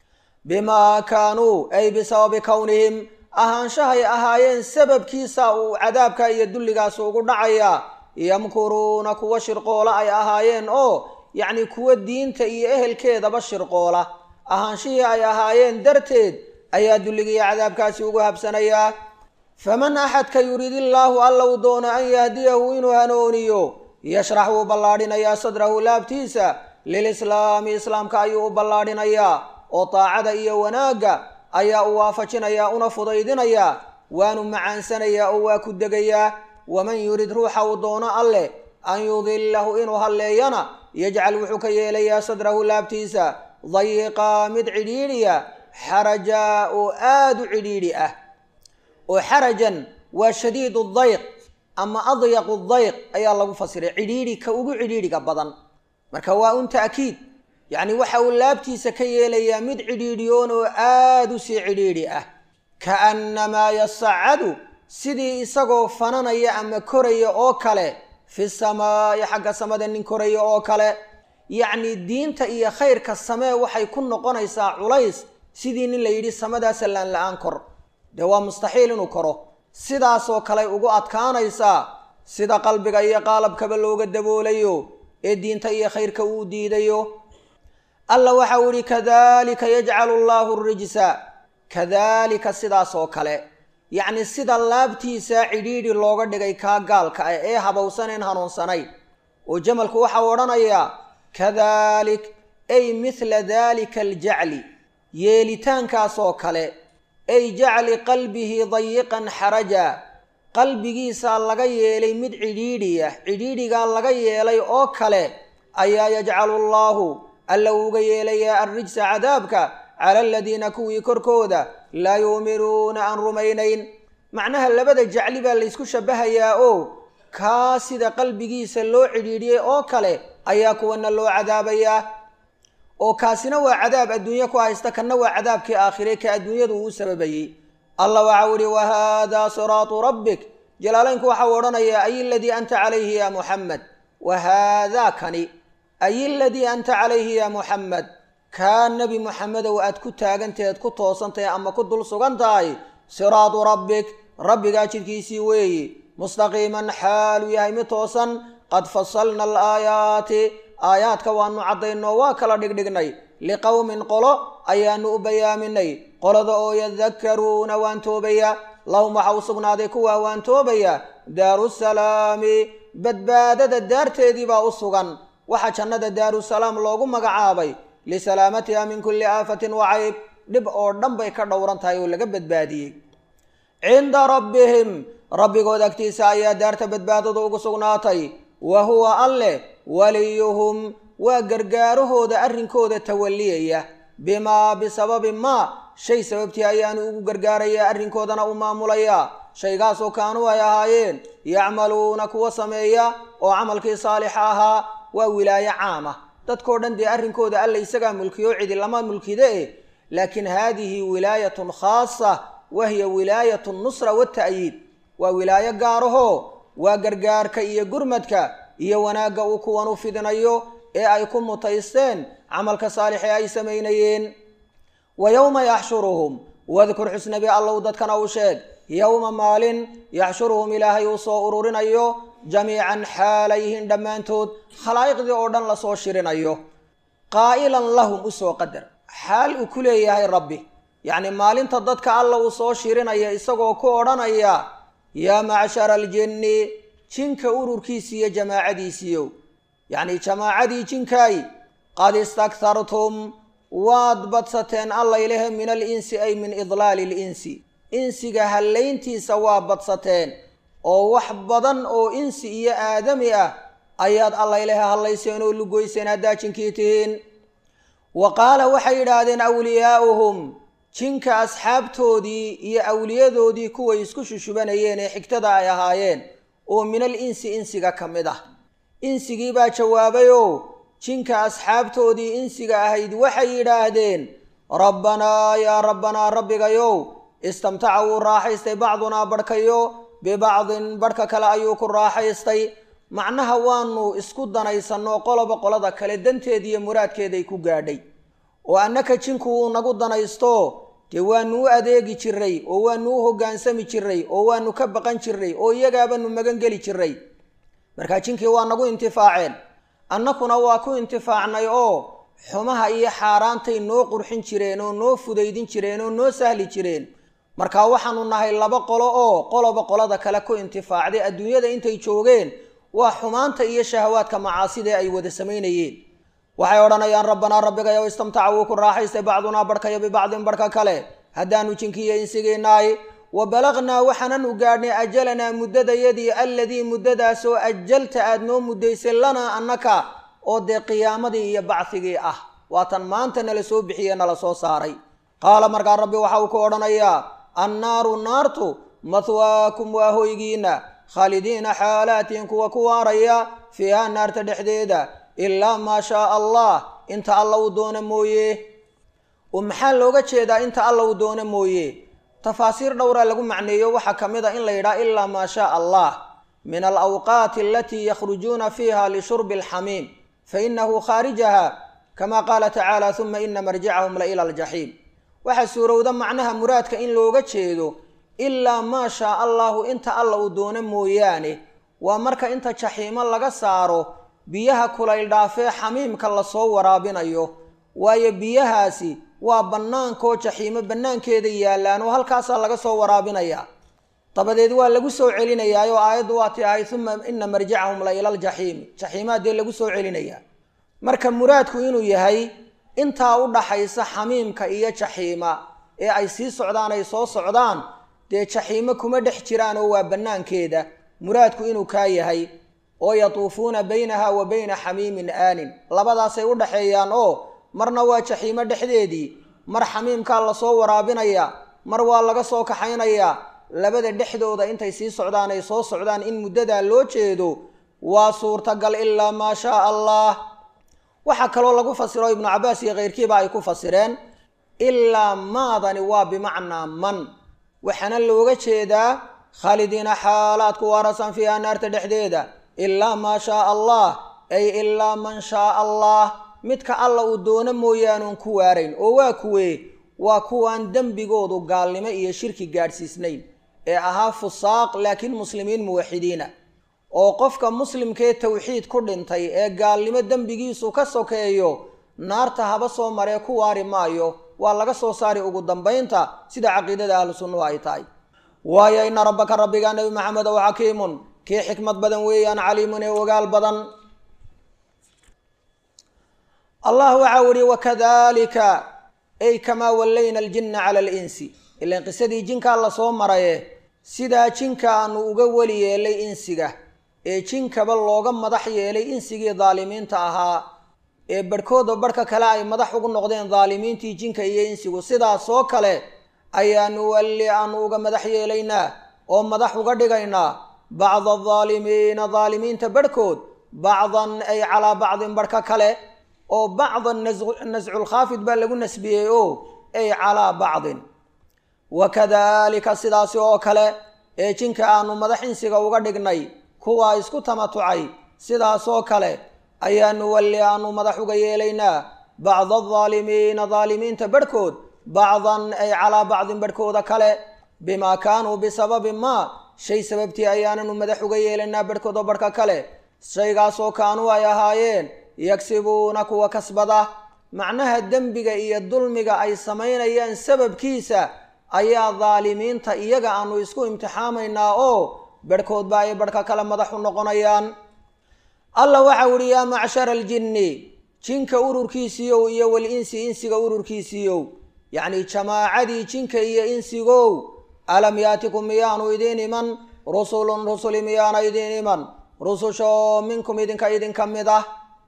Speaker 1: bimaa kaanuu ay bisababi kownihim ahaanshahay ahaayeen sababkiisa uu cadaabka iyo dulligaas ugu dhacayaa yamkuruuna kuwa shirqoola ay ahaayeen oo yacni kuwa diinta iyo ehelkeedaba shirqoola ahaanshihii ay ahaayeen darteed ayaa dulligiiyo cadaabkaasi ugu habsanayaa faman axadka yurid illaahu alla uu doono an yahdiyahu inuu hanooniyo yashrax wuu ballaadhinayaa sadrahu laabtiisa lilislaami islaamka ayuu u ballaadhinayaa oo daacada iyo wanaagga ayaa u waafajinayaa una fudaydinayaa waanu macaansanayaa oo waa ku degayaa waman yurid ruuxa uu doono alleh an yudilahu inuu halleeyana yajcal wuxuu ka yeelayaa sadrahu laabtiisa dayiqaa mid cidhiidhiya xarajaa oo aada u cidhiidhi ah oo xarajan waa shadiidu dayq ama adyaqu dayq ayaa lagu fasiray cidhiidhi ka ugu cidhiidhiga badan marka waa un ta'kiid yacni waxa uu laabtiisa ka yeelayaa mid cidhiidhiyoon oo aada u sii cidhiidhi ah kaannamaa yasacadu sidii isagoo fananaya ama koraya oo kale fi samaa'i xagga samada nin koraya oo kale yacni diinta iyo khayrka samee waxay ku noqonaysaa culays sidii nin la yidhi samadaa sallaan la-aan kor dee waa mustaxiil inuu koro sidaasoo kaley ugu adkaanaysaa sida qalbiga iyo qaalabkaba looga daboolayo ee diinta iyo khayrka uu diidayo alla waxa uu yihi kadalika yajcalu allahu rijsa kadalika sidaas oo kale yacni sida laabtiisa cidhiidhi looga dhigay kaa gaalka ah ee habowsaneen hanuunsanayn oo jamalku waxau odhanayaa kadalik ay mithla dalika aljacli yeelitaankaas oo kale ay jacli qalbihi dayiqan xaraja qalbigiisaa laga yeelay mid cidhiidhiya cidhiidhigaa laga yeelay oo kale ayaa yajcalu allaahu alla uga yeelayaa arrijsa cadaabka cala aladiina kuwii korkooda laa yuuminuuna aan rumaynayn macnaha labada jacli baa laysku shabahayaa oo kaa sida qalbigiisa loo cidhiidhiyey oo kale ayaa kuwana loo cadaabayaa oo kaasina waa cadaab adduunye ku haysta kanna waa cadaabkii aakhire ka adduunyadu uu sababayey allah waxau ihi wahaadaa siraatu rabbik jalaalaynku waxau odhanayaa ay aladii anta calayhi ya muxamed wahaadaa kani ay aladii anta calayhi ya muxamed kaa nebi muxamedow aad ku taagantaheed ku toosantahay ama ku dul sugan tahay siraatu rabbik rabbigaa jidkiisii weeyi mustaqiiman xaalu yahay mid toosan qad fasalna alaayaati aayaadka waanu caddaynoo waa kala dhigdhignay liqowmin qolo ayaanu u bayaaminay qolada oo yadakkaruuna waan toobaya lahum waxa u sugnaaday kuwaa waan toobaya daarusalaami badbaadada daarteedii baa u sugan waxaa jannada daarusalaam loogu magacaabay lisalaamatiha min kulli aafatin wa cayb dhib oo dhan bay ka dhowran tahay oo laga badbaadiyey cinda rabbihim rabbigood agtiisa ayaa daarta badbaadada ugu sugnaatay wa huwa alleh waliyuhum waa gargaarahooda arrinkooda tawaliyaya bimaa bisababi maa shay sababtii ayaanu ugu gargaarayaa arrinkoodana u maamulayaa shaygaasoo kaanuu ay ahaayeen yacmaluuna kuwa sameeya oo camalkii saalixa ahaa waa wilaayo caama dadkao dhan dee arrinkooda alla isagaa mulkiyo cidi lama mulkide eh laakiin haadihi wilaayatun khaasa wa hiya wilaayatu nusra wata'yiid waa wilaayo gaarahoo waa gargaarka iyo gurmadka iyo wanaagga uu kuwan u fidinayo ee ay ku mutaysteen camalka saalix ee ay samaynayeen wa yowma yaxshuruhum wadkur xusnabi allow dadkana u sheeg yowma maalin yaxshuruhum ilaahay uu soo ururinayo jamiican xaalayhin dhammaantood khalaa'iqdii oo dhan lasoo shirinayo qaa'ilan lahum usoo qadar xaal uu ku leeyahay rabbi yacni maalinta dadka alla uu soo shirinaya isagoo ku odhanaya yaa macshara aljinni jinka ururkiisi iyo jamaacadiisiiyow yacni jamaacadii jinkaay qad istakhartum waad badsateen allaylehe min alinsi ay min idlaali linsi insiga hallayntiisa waa badsateen oo wax badan oo insi iyo aadami ah ayaad allaylehe hallayseen oo lugoyseen haddaa jinkii tihiin wa qaala waxay yidhaahdeen awliyaa'uhum jinka asxaabtoodii iyo awliyadoodii kuway isku shushubanayeen ee xigtada ay ahaayeen oo min al insi insiga ka mid ah insigii baa jawaabayoo jinka asxaabtoodii insiga ahayd waxay yidhaahdeen rabbanaa yaa rabbanaa rabbigayow istamtaca wuu raaxaystay bacdunaa barhkayo bibacdin barhka kale ayuu ku raaxaystay macnaha waanu isku danaysanoo qoloba qolada kale danteeda iyo muraadkeeday ku gaadhay oo annaka jinku wuu nagu danaysto dee waanu u adeegi jiray oo waanu u hoggaansami jiray oo waanu ka baqan jiray oo iyagaabanu magan geli jiray markaa jinkii waa nagu intifaaceen annakuna waa ku intifaacnay oo xumaha iyo xaaraantay noo qurxin jireen oo noo fudaydin jireen oo noo sahli jireen markaa waxaanu nahay laba qolo oo qoloba qolada kale ku intifaacday adduunyada intay joogeen waa xumaanta iyo shahawaadka macaasida ay wada samaynayeen waxay odhanayaan rabbanaa rabbigayow istamtaca wuu ku raaxaystay bacdunaa barhkayo bibacdin barhka kale haddaanu jinkiiyo insigiinaay wa balaqnaa waxaananu gaadhnay ajalanaa muddadayadii alladii muddadaasoo ajalta aad noo muddaysay lanaa annaka oo dee qiyaamadii iyo bacigii ah waatan maanta nala soo bixiye nala soo saaray qaala markaa rabbi waxa uu ku odhanayaa annaaru naartu mahwaakum waa hoygiina khaalidiina xaalaatiin kuwa ku waaraya fiiha naarta dhexdeeda ilaa maa shaaa allah inta alla uu doono mooye oo maxaa looga jeedaa inta alla uu doono mooye tafaasiir dhowraa lagu macneeyo waxaa ka mid a in la yidhaha ilaa maa shaaa allah min alawqaati alatii yakhrujuuna fiiha lishurbi alxamiim fainahu khaarijaha kama qaala tacaala uma ina marjicahum la ila aljaxiim waxaa suurowda macnaha muraadka in looga jeedo ilaa maa shaa allahu inta alla uu doono mooyaane waa marka inta jaxiimo laga saaro biyaha kulayl dhaafee xamiimka lasoo waraabinayo waayo biyahaasi waa bannaankoo jaxiimo bannaankeeda yaallaan oo halkaasaa laga soo waraabinayaa dabadeed waa lagu soo celinayaa oo aayaddu waa ti ahay uma ina marjicahum la ila aljaxiimi jaxiimaa dee lagu soo celinayaa marka muraadku inuu yahay intaa u dhaxaysa xamiimka iyo jaxiima ee ay sii socdaan ay soo socdaan dee jaxiimo kuma dhex jiraan oo waa bannaankeeda muraadku inuu kaa yahay oo yatuufuuna baynaha wa bayna xamiimin aanin labadaasay u dhaxeeyaan oo marna waa jaxiimo dhexdeedii mar xamiimkaa lasoo waraabinaya mar waa laga soo kaxaynayaa labada dhexdooda intay sii socdaan ay soo socdaan in muddadaa loo jeedo waa suurtagal ilaa maa shaa allah waxaa kaloo lagu fasiro ibnu cabbaas iyo keyrkiiba ay ku fasireen ilaa maadani waa bimacnaa man waxaana looga jeedaa khaalidiina xaalaadku waarasan fiiha naarta dhexdeeda ilaa maa shaa allah ay ilaa man shaa allah midka alla uu doono mooyaanuun ku waarayn oo waa kuwee waa kuwaan dembigoodu gaalnimo iyo shirki gaadhsiisnayn ee ahaa fusaaq laakiin muslimiin muwaxidiina oo qofka muslimkee tawxiid ku dhintay ee gaalnimo dembigiisu ka sokeeyo naarta haba soo maree ku waari maayo waa laga soo saari ugu dambaynta sida caqiidada ahlu sunnuhu ay tahay waayo ina rabbaka rabbiga nebi maxamed ow xakiimun kii xikmad badan weeyaan caliimun ee ogaal badan allah waxau ihi wakadalika ay kamaa wallayna aljinna cala alinsi ilan qisadii jinkaa lasoo maraye sidaa jinka aanu uga weli yeelay insiga ee jinkaba looga madax yeelay insigii daalimiinta ahaa ee barhkooda barhka kale ay madax ugu noqdeen daalimiintii jinka iyo insigu sidaasoo kale ayaanu walli aanu uga madax yeelaynaa oo madax uga dhigaynaa bacda adaalimiina daalimiinta barhkood bacdan ay calaa bacdin barhka kale oo bacdan nasculkhaafid baa lagu nasbiyey o ay calaa bacdin wakadalika sidaasi oo kale ee jinka aanu madax insiga uga dhignay kuwaa isku tamatucay sidaasoo kale ayaanu walli aanu madax uga yeelaynaa bacda adaalimiina daalimiinta barhkood bacdan ay calaa bacdin barhkooda kale bimaa kaanuu bisababi maa shay sababtii ayaananu madax uga yeelaynaa barhkooda barhka kale shaygaasoo kaanuu ay ahaayeen yagsibuuna kuwa kasbada macnaha dembiga iyo dulmiga ay samaynayaan sababkiisa ayaa daalimiinta iyaga aanu isku imtixaamaynaa oo barhkoodba ay barhka kale madax u noqonayaan allah waxau ihi yaa macshara aljinni jinka ururkiisiiyow iyo walinsi insiga ururkiisiiyow yacni jamaacadii jinka iyo insigow alam yaatikum miyaanu idiin iman rusulun rusuli miyaana idiin iman rusushoo minkum idinka idinka mid ah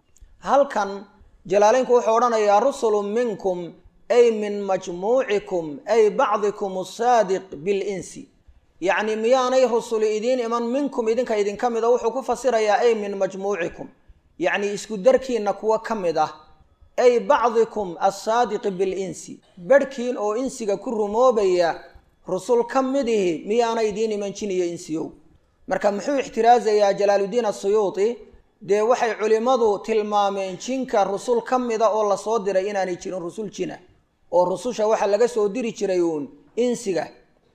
Speaker 1: halkan jalaaleynku wuxuu odhanayaa rusulun minkum ay min majmuucikum ay bacdikum asaadiq bilinsi yacni miyaanay rusuli idiin iman minkum idinka idinka mid a wuxuu ku fasirayaa ay min majmuucikum yacni isku darkiinna kuwo ka mid ah ay bacdikum assaadiqi bilinsi barhkiin oo insiga ku rumoobaya rusul ka midihi miyaana idiin iman jin iyo insiyow marka muxuu ixtiraasayaa jalaaluddiin asuyuuti dee waxay culimmadu tilmaameen jinka rusul ka mida oo lasoo diray inaanay jirin rusul jina oo rususha waxaa laga soo diri jiray uun insiga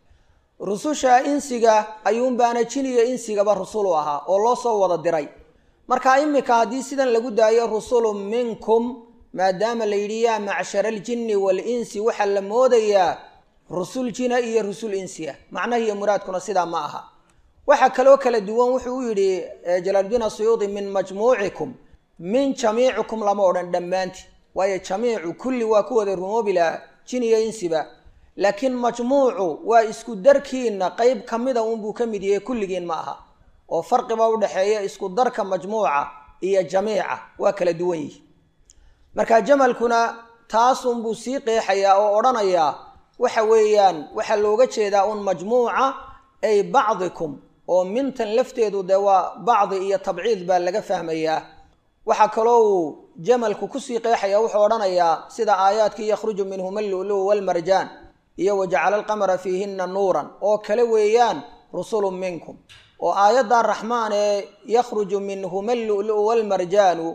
Speaker 1: rususha insiga ayuunbaana jin iyo insigaba rusul u ahaa oo loo soo wada diray marka imika haddii sidan lagu daayo rusulun minkum maadaama la yidhi yaa macshara aljinni waalinsi waxaa la moodayaa rusul jina iyo rusul insiya macnaha iyo muraadkuna sidaa ma aha waxaa kaloo kala duwan wuxuu u yidhi jalaaluddiin asuyuudi min majmuucikum min jamiicikum lama odhan dhammaanti waayo jamiicu kulli waa ku wada rumoobi lahaa jin iyo insiba laakiin majmuucu waa isku darkiinna qeyb ka mida unbuu ka mid yahay kulligiin ma aha oo farqiba udhexeeya isku darka majmuuca iyo jamiica waa kala duwan yihi marka jamalkuna taasunbuu sii qeexayaa oo odhanayaa waxa weeyaan waxaa looga jeedaa un majmuuca ay bacdikum oo mintan lafteedu dee waa bacdi iyo tabciid baa laga fahmayaa waxaa kaloo uu jamalku kusii qeexaya wuxuu odhanayaa sida aayaadkii yakhruju minhuma allulu walmarjaan iyo wajacala alqamara fiihina nuuran oo kale weeyaan rusulun minkum oo aayadda raxmaan ee yakhruju minhuma allulu walmarjaanu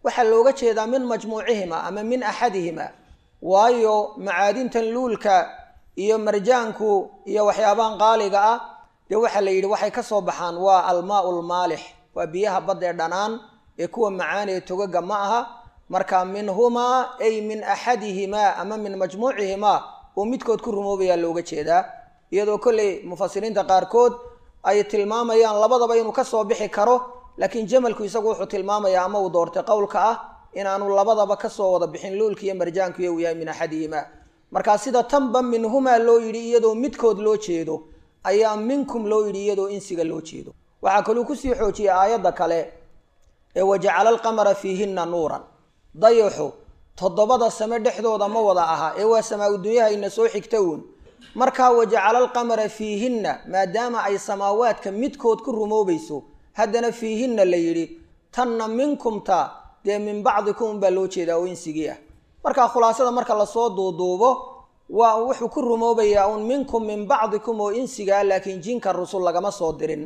Speaker 1: waxaa looga jeedaa min majmuucihima ama min axadihima waayo macaadintan luulka iyo marjaanku iyo waxyaabahan qaaliga ah dee waxaa la yidhi waxay ka soo baxaan waa almaau lmaalix waa biyaha badda ee dhanaan ee kuwa macaan ee togaga ma aha marka minhumaa ay min axadihimaa ama min majmuucihimaa uu midkood ku rumoobayaa looga jeedaa iyadoo kolley mufasiriinta qaarkood ay tilmaamayaan labadaba inuu kasoo bixi karo laakiin jamalku isagu wuxuu tilmaamayaa ama uu doortay qowlka ah inaanu labadaba kasoo wada bixin luulka iyo marjaanku iyo uu yahay min axadihimaa markaa sida tanba minhumaa loo yidhi iyadoo midkood loo jeedo ayaa minkum loo yidhi iyadoo insiga loo jeedo waxaa kaluu kusii xoojiyay aayadda kale ee wajacala alqamara fiihinna nuuran dayaxu toddobada same dhexdooda ma wada aha ee waa samaa-u dunyahayna soo xigta uun markaa wajacala alqamara fiihinna maadaama ay samaawaadka midkood ku rumoobayso haddana fiihinna la yidhi tanna minkumta dee min bacdikum baa loo jeedaa oo insigii ah markaa khulaasada marka lasoo duuduubo waa wuxuu ku rumoobayaa uun minkum min bacdikum oo insigaa laakiin jinka rusul lagama soo dirin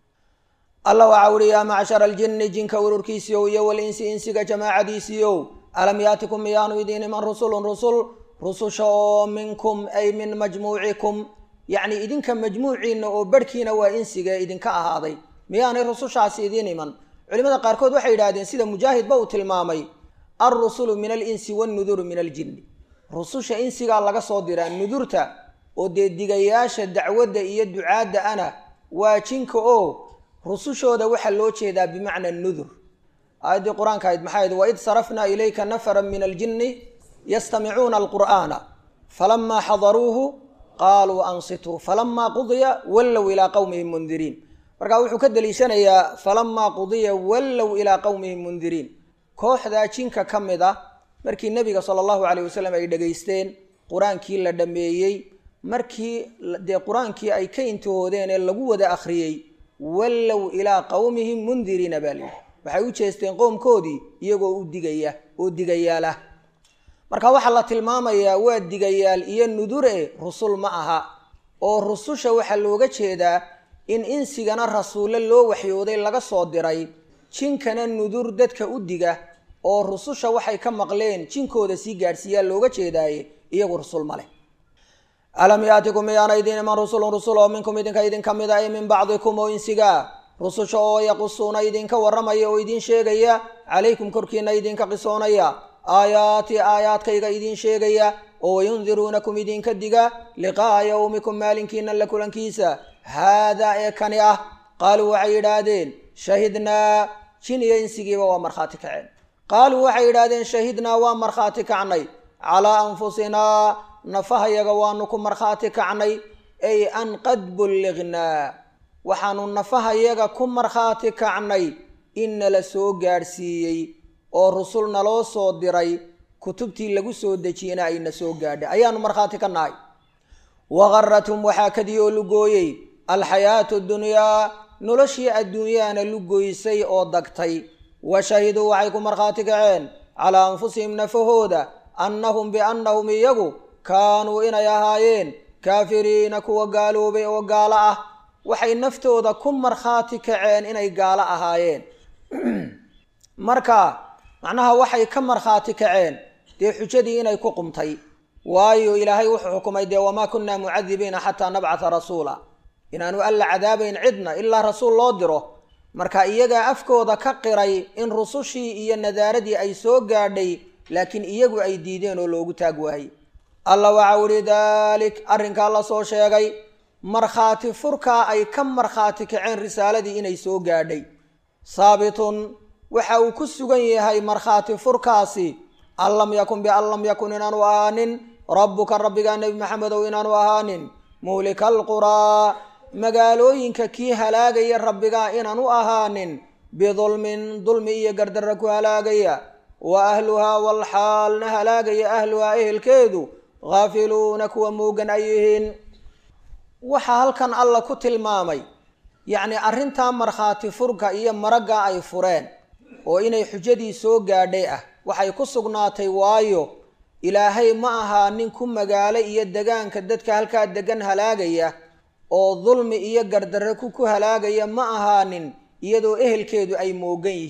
Speaker 1: alla waxaa uhi yaa macshara aljinni jinka ururkiisiiow iyo walinsi insiga jamaacadiisiiow alam yaatikum miyaanu idiin iman rusulun rusul rususha oo minkum ay min majmuucikum yacni idinka majmuuciina oo barhkiina waa insiga idinka ahaaday miyaanay rusushaasi idiin iman culimada qaarkood waxay yidhahdeen sida mujaahidba uu tilmaamay alrusulu min alinsi wannuduru min aljinni rususha insigaa laga soo diraa nudurta oo dee digayaasha dacwadda iyo ducaadda ana waa jinka oo rusushooda waxaa loo jeedaa bimacna nudur aayaddii qur-aanka ahayd maxay ahayd waid sarafnaa ilayka nafaran min aljinni yastamicuuna alqur'aana falamaa xadaruuhu qaaluu ansituu falamaa qudiya wallow ilaa qowmihim mundiriin markaa wuxuu ka deliishanayaa falamaa qudiya wallow ilaa qowmihim mundiriin kooxdaa jinka ka mid ah markii nebiga sala allahu caleyh wasalam ay dhegaysteen qur-aankii la dhammeeyey markii dee qur-aankii ay ka intihoodeen ee lagu wada akhriyey wallow ilaa qowmihim mundiriina baa layidhi waxay u jeesteen qowmkoodii iyagoo u digaya oo digayaalah marka waxaa la tilmaamayaa waa digayaal iyo nudure rusul ma aha oo rususha waxaa looga jeedaa in insigana rasuulle loo waxyooday laga soo diray jinkana nudur dadka u diga oo rususha waxay ka maqleen jinkooda sii gaadhsiiyaa looga jeedaaye iyagu rusul ma leh alam yaatikum miyaana idiin iman rusulun rusul oo minkum idinka idinka mid a ay min bacdikum oo insigaa rususha oo yaqusuuna idinka warramaya oo idiin sheegaya calaykum korkiina idinka qisoonaya aayaati aayaadkayga idiin sheegaya oo wayundiruunakum idinka diga liqaa'a yowmikum maalinkiina la kulankiisa haadaa ee kani ah qaaluu waxay yidhaahdeen shahidnaa jin iyo insigiiba waa markhaati kaceen qaaluu waxay yidhaahdeen shahidnaa waa markhaati kacnay calaa anfusinaa nafahayaga waanu ku markhaati kacnay ay an qad bullignaa waxaanu nafahayaga ku markhaati kacnay in nala soo gaadhsiiyey oo rusul naloo soo diray kutubtii lagu soo dejiyena ayna soo gaadhay ayaanu markhaati ka nahay waqaratum waxaa kadii oo lugooyey alxayaatu dunyaa noloshii adduunyaana lugoysay oo dagtay wa shahiduu waxay ku markhaati kaceen calaa anfusihim nafahooda annahum biannahum iyagu kaanuu inay ahaayeen kaafiriina kuwa gaaloobay oo gaalo ah waxay naftooda ku markhaati kaceen inay gaalo ahaayeen marka macnaha waxay ka markhaati kaceen dee xujadii inay ku qumtay waayo ilaahay wuxuu xukumay dee wamaa kunnaa mucadibiina xataa nabcata rasuula inaanu alla cadaabayn cidna ilaa rasuul loo diro marka iyagaa afkooda ka qiray in rusushii iyo nadaaradii ay soo gaadhay laakiin iyagu ay diideen oo loogu taag waayey alla waxau ihi daalik arrinkaa la soo sheegay markhaati furkaa ay ka markhaati kaceen risaaladii inay soo gaadhay saabitun waxa uu ku sugan yahay markhaati furkaasi an lam yakun bian lam yakun inaanu ahaanin rabbuka rabbigaa nebi maxamedow inaanu ahaanin muhlika alquraa magaalooyinka kii halaagaya rabbigaa inaanu ahaanin bidulmin dulmi iyo gardarra ku halaagaya wa ahluhaa walxaalna halaagaya ahluhaa ehelkeedu haafiluuna kuwa moogan ay yihiin waxaa halkan alla ku tilmaamay yacni arrintaa markhaati furka iyo maragga ay fureen oo inay xujadii soo gaadhay ah waxay ku sugnaatay waayo ilaahay ma ahaa nin ku magaalo iyo degaanka dadka halkaa degan halaagaya oo dulmi iyo gardarre ku ku halaagaya ma ahaanin iyadoo ehelkeedu ay moogan yihiin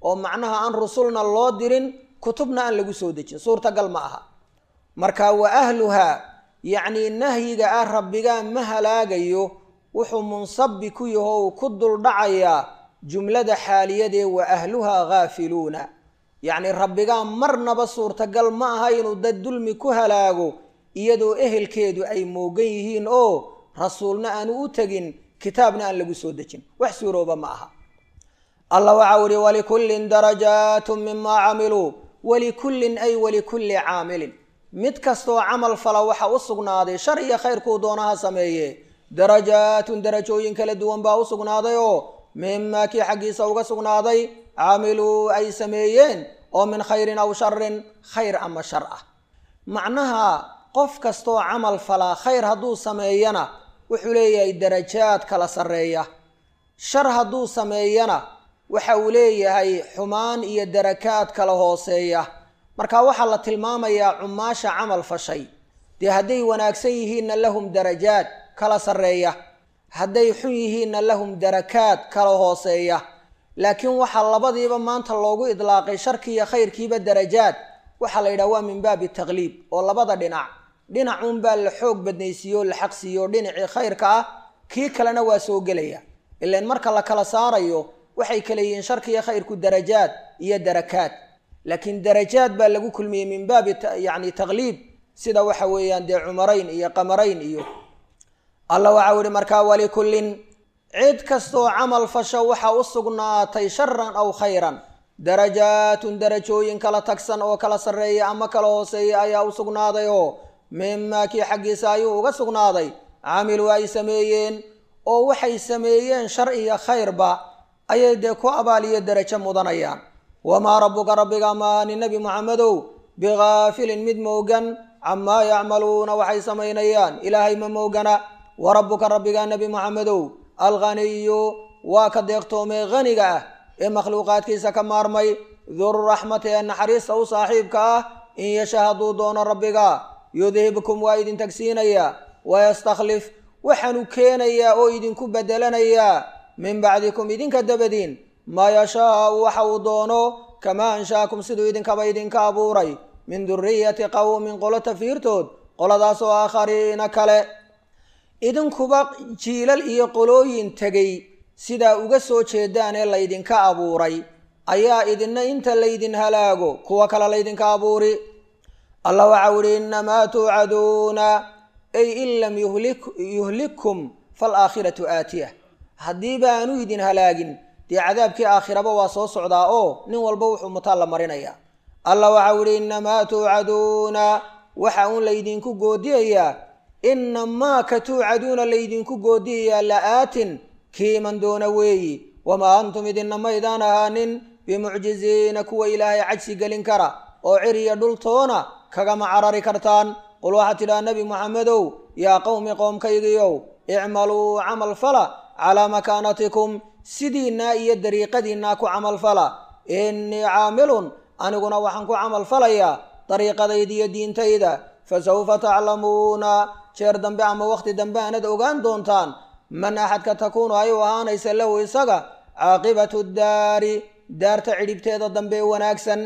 Speaker 1: oo macnaha aan rusulna loo dirin kutubna aan lagu soo dejin suurtagal ma aha marka wa ahluhaa yacnii nahyiga ah rabbigaa ma halaagayo wuxuu munsabi ku yaho uu ku duldhacayaa jumlada xaaliyadee wa ahluhaa haafiluuna yacni rabbigaa marnaba suurtagal ma aha inuu dad dulmi ku halaago iyadoo ehelkeedu ay moogan yihiin oo rasuulna aanu u tegin kitaabna aan lagu soo dejin wax suurooba ma aha allah waxau ihi walikullin darajaatu mimaa camiluu walikullin ay walikulli caamilin mid kastoo camal fala waxa u sugnaaday shar iyo khayrkuu doonaha sameeye darajaatun darajooyin kala duwan baa u sugnaaday oo mimaa kii xaggiisa uga sugnaaday camiluu ay sameeyeen oo min khayrin aw sharin khayr ama shar ah macnaha qof kastoo camal falaa khayr hadduu sameeyana wuxuu leeyahay darajaad kala sarreeya shar hadduu sameeyana waxa uu leeyahay xumaan iyo darakaad kala hooseeya marka waxaa la tilmaamayaa cumaasha camal fashay dee hadday wanaagsan yihiinna lahum darajaad kala sarreeya hadday xun yihiinna lahum darakaad kala hooseeya laakiin waxaa labadiiba maanta loogu idlaaqay sharkiiyo khayrkiiba darajaad waxaa la yidhaha waa min baabi taqliib oo labada dhinac dhinacuunbaa la xoog badnaysiiyo la xaqsiiyo dhinacii khayrka ah kii kalena waa soo gelaya ilan marka la kala saarayo waxay kala yihiin sharkiiyo khayrku darajaad iyo darakaad laakiin darajaad baa lagu kulmiyey min baabi yani taqliib sida waxa weeyaan dee cumarayn iyo qamarayn iyo allah waxau yihi markaa walikullin cid kastoo camal fasho waxa u sugnaatay sharan aw khayran darajaatun darajooyin kala tagsan oo kala sarreeya ama kala hooseeya ayaa u sugnaaday oo mimaa kii xaggiisa ayuu uga sugnaaday camiluu ay sameeyeen oo waxay sameeyeen shar iyo khayrba ayay dee ku abaaliyo derajo mudanayaan wamaa rabbuka rabbiga maani nebi muxamedow bikaafilin mid moogan camaa yacmaluuna waxay samaynayaan ilaahay ma moogana wa rabbuka rabbiga nebi muxamedow alghaniyu waa ka deeqtoomee haniga ah ee makhluuqaadkiisa ka maarmay durraxmati ee naxariista u saaxiibka ah in yasha hadduu doono rabbiga yudhibkum waa idin tagsiinayaa wayastakhlif waxaanu keenayaa oo idinku bedelanayaa min bacdikum idinka dabadiin maa yashaau waxa uu doono kamaa anshaakum siduu idinkaba idinka abuuray min duriyati qowmin qolo tafiirtood qoladaas oo aakhariina kale idinkuba jiilal iyo qolooyin tegay sidaa uga soo jeedaan ee laydinka abuuray ayaa idinna inta laydin halaago kuwa kale laydinka abuuri allah waxau ihi innamaa tuucaduuna ay in lam yuhlikkum falaakhiratu aatiya haddii baanu idin halaagin dee cadaabkii aakhiraba waa soo socdaa oo nin walba wuxuu mutaan la marinaya allah waxau ihi innamaa tuucaduuna waxa uun laydinku goodiyayaa inamaa ka tuucaduuna laydinku goodiyayaa la-aatin kiiman doona weeyi wamaa antum idinna maydaan ahaanin bimucjiziina kuwa ilaahay cajsi gelin kara oo ciriya dhultoona kagama carari kartaan qul waxaad tidhaha nebi muxamedow yaa qowmi qoomkaygiiow icmaluu camal fala calaa makaanatikum sidiinaa iyo dariiqadiinaa ku camal fala innii caamilun aniguna waxaan ku camal falayaa dariiqadayda iyo diintayda fasawfa taclamuuna jeer dambe ama wakhti dambe aanad ogaan doontaan man axadka takuunu ay u ahaanaysa lahu isaga caaqibatu daari daarta cidhibteeda dambe ee wanaagsan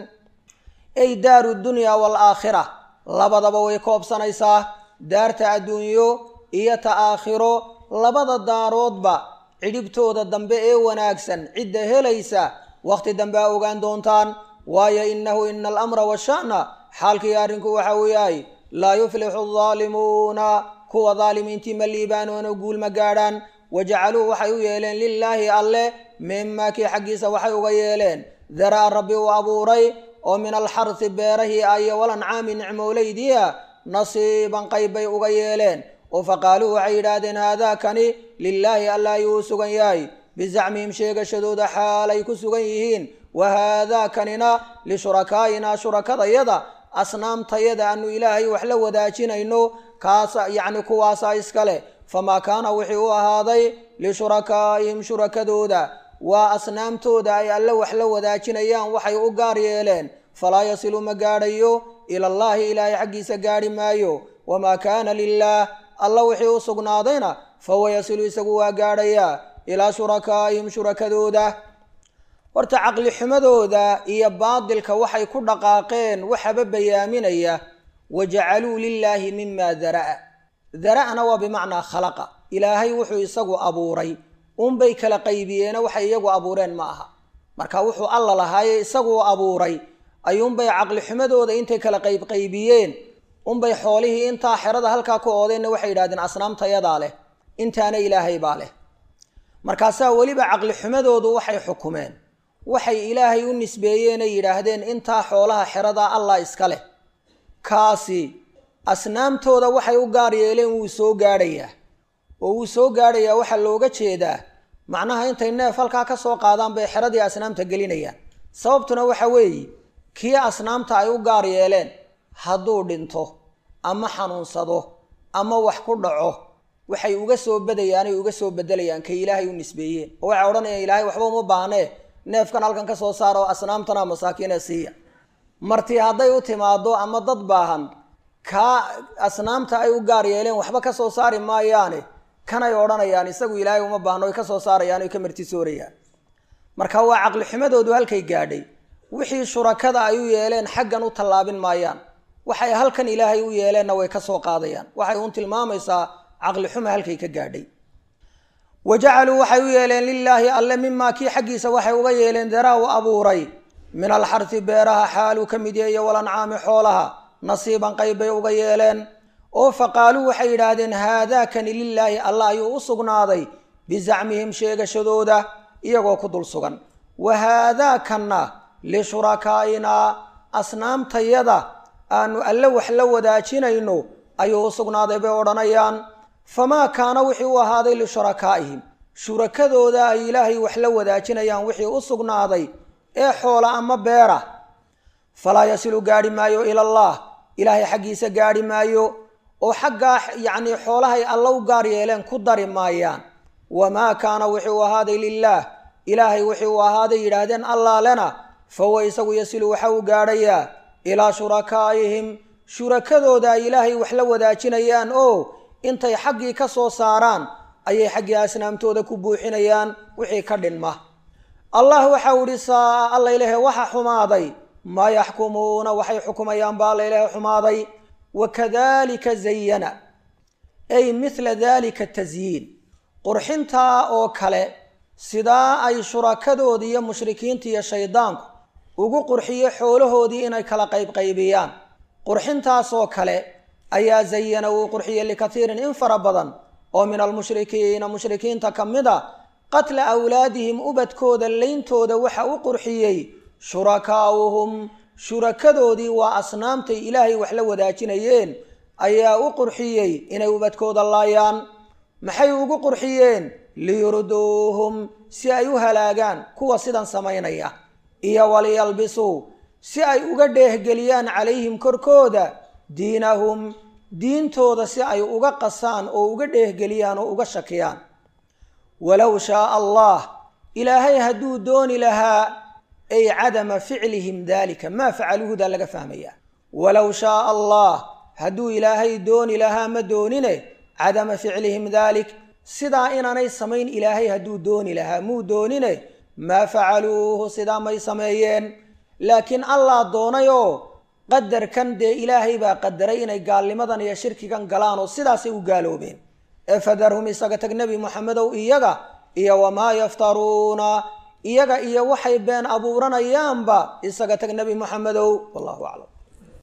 Speaker 1: ay daaru dunya waalaakhira labadaba way koobsanaysaa daarta adduunyo iyo ta aakhiro labada daaroodba cidhibtooda dambe ee wanaagsan cidda helaysa wakhti dambe a ogaan doontaan waayo innahu ina alamra washa'na xaalkii arrinku waxa uu yahay laa yuflixu aldaalimuuna kuwa daalimiintii ma liibaanoona guul ma gaadhaan wajacaluu waxay u yeeleen lilaahi alleh mimaa kii xaggiisa waxay uga yeeleen daraa rabbi uu abuuray oo min alxarsi beerahii ayo walancaami nicmowleydiia nasiiban qayb bay uga yeeleen oo faqaaluu waxay yidhaahdeen haadaakani lilaahi alla ayuu u sugan yahay bizacmihim sheegashadooda xaalay ku sugan yihiin wa haadaakanina lishurakaaina shurakadayada asnaamtayada aanu ilaahay wax la wadaajinayno kaasa yacni kuwaasaa iskale famaa kaana wixii u ahaaday lishurakaa'ihim shurakadooda waa asnaamtooda ay alle wax la wadaajinayaan waxay u gaar yeeleen falaa yasilu ma gaadhayo ila allaahi ilaahay xaggiisa gaadhi maayo wamaa kaana lilaah alla wixii u sugnaadayna fahuwa yasilu isagu waa gaadhayaa ilaa shurakaa'ihim shurakadooda horta caqli xumadooda iyo baadilka waxay ku dhaqaaqeen waxaba bayaaminaya wajacaluu lilaahi mima dara'a dara'na waa bimacnaa khalaqa ilaahay wuxuu isagu abuuray unbay kala qaybiyeena waxay iyagu abuureen ma aha marka wuxuu alla lahaaye isaguu abuuray ayuunbay caqli xumadooda intay kala qaybqaybiyeen unbay xoolihii intaa xerada halkaa ku oodeenna waxay yidhahdeen asnaamtayadaa leh intaana ilaahay baa leh markaasaa weliba caqli xumadoodu waxay xukumeen waxay ilaahay u nisbeeyeenay yidhaahdeen intaa xoolaha xerada allah iska leh kaasi asnaamtooda waxay u gaar yeeleen wuu soo gaadhayaa oo wuu soo gaadhayaa waxaa looga jeedaa macnaha intay neef halkaa ka soo qaadaan bay xeradii asnaamta gelinayaan sababtuna waxa weeye kii asnaamta ay u gaar yeeleen hadduu dhinto ama xanuunsado ama wax ku dhaco waxay uga soo badayaanay uga soo bedelayaan kay ilaahay u nisbeeyeen oo waxay odhanayaan ilaahay waxba uma baahnee neefkan halkan ka soo saara oo asnaamtana masaakiine siiya marti hadday u timaado ama dad baahan kaa asnaamta ay u gaar yeeleen waxba ka soo saari maayaane kanay odhanayaan isagu ilaahay uma baahno ay ka soo saarayaan oy ka martisoorayaan marka waa caqli xumadoodu halkay gaadhay wixii shurakada ay u yeeleen xaggan u tallaabin maayaan waxay halkan ilaahay u yeeleenna way ka soo qaadayaan waxay uun tilmaamaysaa caqli xuma halkay ka gaadhay wa jacaluu waxay u yeeleen lilaahi alle mimaa kii xaggiisa waxay uga yeeleen daraa u abuuray min alxarsi beeraha xaaluu ka mid yahiyo walancaami xoolaha nasiiban qayb bay uga yeeleen oo faqaaluu waxay yidhaahdeen haadaakani lilaahi allah ayuu u sugnaaday bizacmihim sheegashadooda iyagoo ku dul sugan wa haadaakanna lishurakaainaa asnaamtayada aanu alle wax la wadaajinayno ayuu u sugnaaday bay odhanayaan famaa kaana wixii u ahaaday lishurakaaihim shurakadooda ay ilaahay wax la wadaajinayaan wixii u sugnaaday ee xoola ama beera falaa yasilu gaadhi maayo ila allah ilaahay xaggiisa gaadhi maayo oo xaggaa yacnii xoolahay alla u gaar yeeleen ku dari maayaan wamaa kaana wixii u ahaaday lilaah ilaahay wixii uu ahaaday yidhaahdeen allaalena fahuwa isagu yasilu waxa uu gaadhayaa ilaa shurakaa'ihim shurakadooda ay ilaahay wax la wadaajinayaan oo intay xaggii ka soo saaraan ayay xaggii asnaamtooda ku buuxinayaan wixii ka dhinma allah waxau idhi saa alla ilaahe waxa xumaaday maa yaxkumuuna waxay xukumayaan baa alla ilaahe xumaaday wakadalika zayana ay mithla dalika tasyiin qurxintaa oo kale sidaa ay shurakadoodii iyo mushrikiinta iyo shaydaanku ugu qurxiyo xoolahoodii inay kala qaybqaybiyaan qurxintaasoo kale ayaa zayana uu qurxiyey likatiirin in fara badan oo min almushrikiina mushrikiinta ka mid a qatla awlaadihim ubadkooda leyntooda waxa u qurxiyey shurakaa'uhum shurakadoodii waa asnaamtay ilaahay wax la wadaajinayeen ayaa u qurxiyey inay ubadkooda laayaan maxay ugu qurxiyeen liyurduuhum si ay u halaagaan kuwa sidan samaynaya iyo waliyalbisuu si ay uga dheehgeliyaan calayhim korkooda diinahum diintooda si ay uga qasaan oo uga dheehgeliyaan oo uga shakiyaan walow shaaa allah ilaahay hadduu dooni lahaa ay cadama ficlihim dalika maa facaluuhudaa laga fahmaya walow shaaa allah hadduu ilaahay dooni lahaa ma doonine cadama ficlihim dalik sidaa inaanay samayn ilaahay hadduu dooni lahaa muu doonine maa facaluuhu sidaa may sameeyeen laakiin allah doonay oo qadarkan dee ilaahay baa qadaray inay gaalnimadan iyo shirkigan galaan oo sidaasay u gaaloobeen ee fadarhum isaga tag nebi moxamedow iyaga iyo wamaa yaftaruuna iyaga iyo waxay been abuuranayaanba isaga tag nebi moxamedow wallahu aclam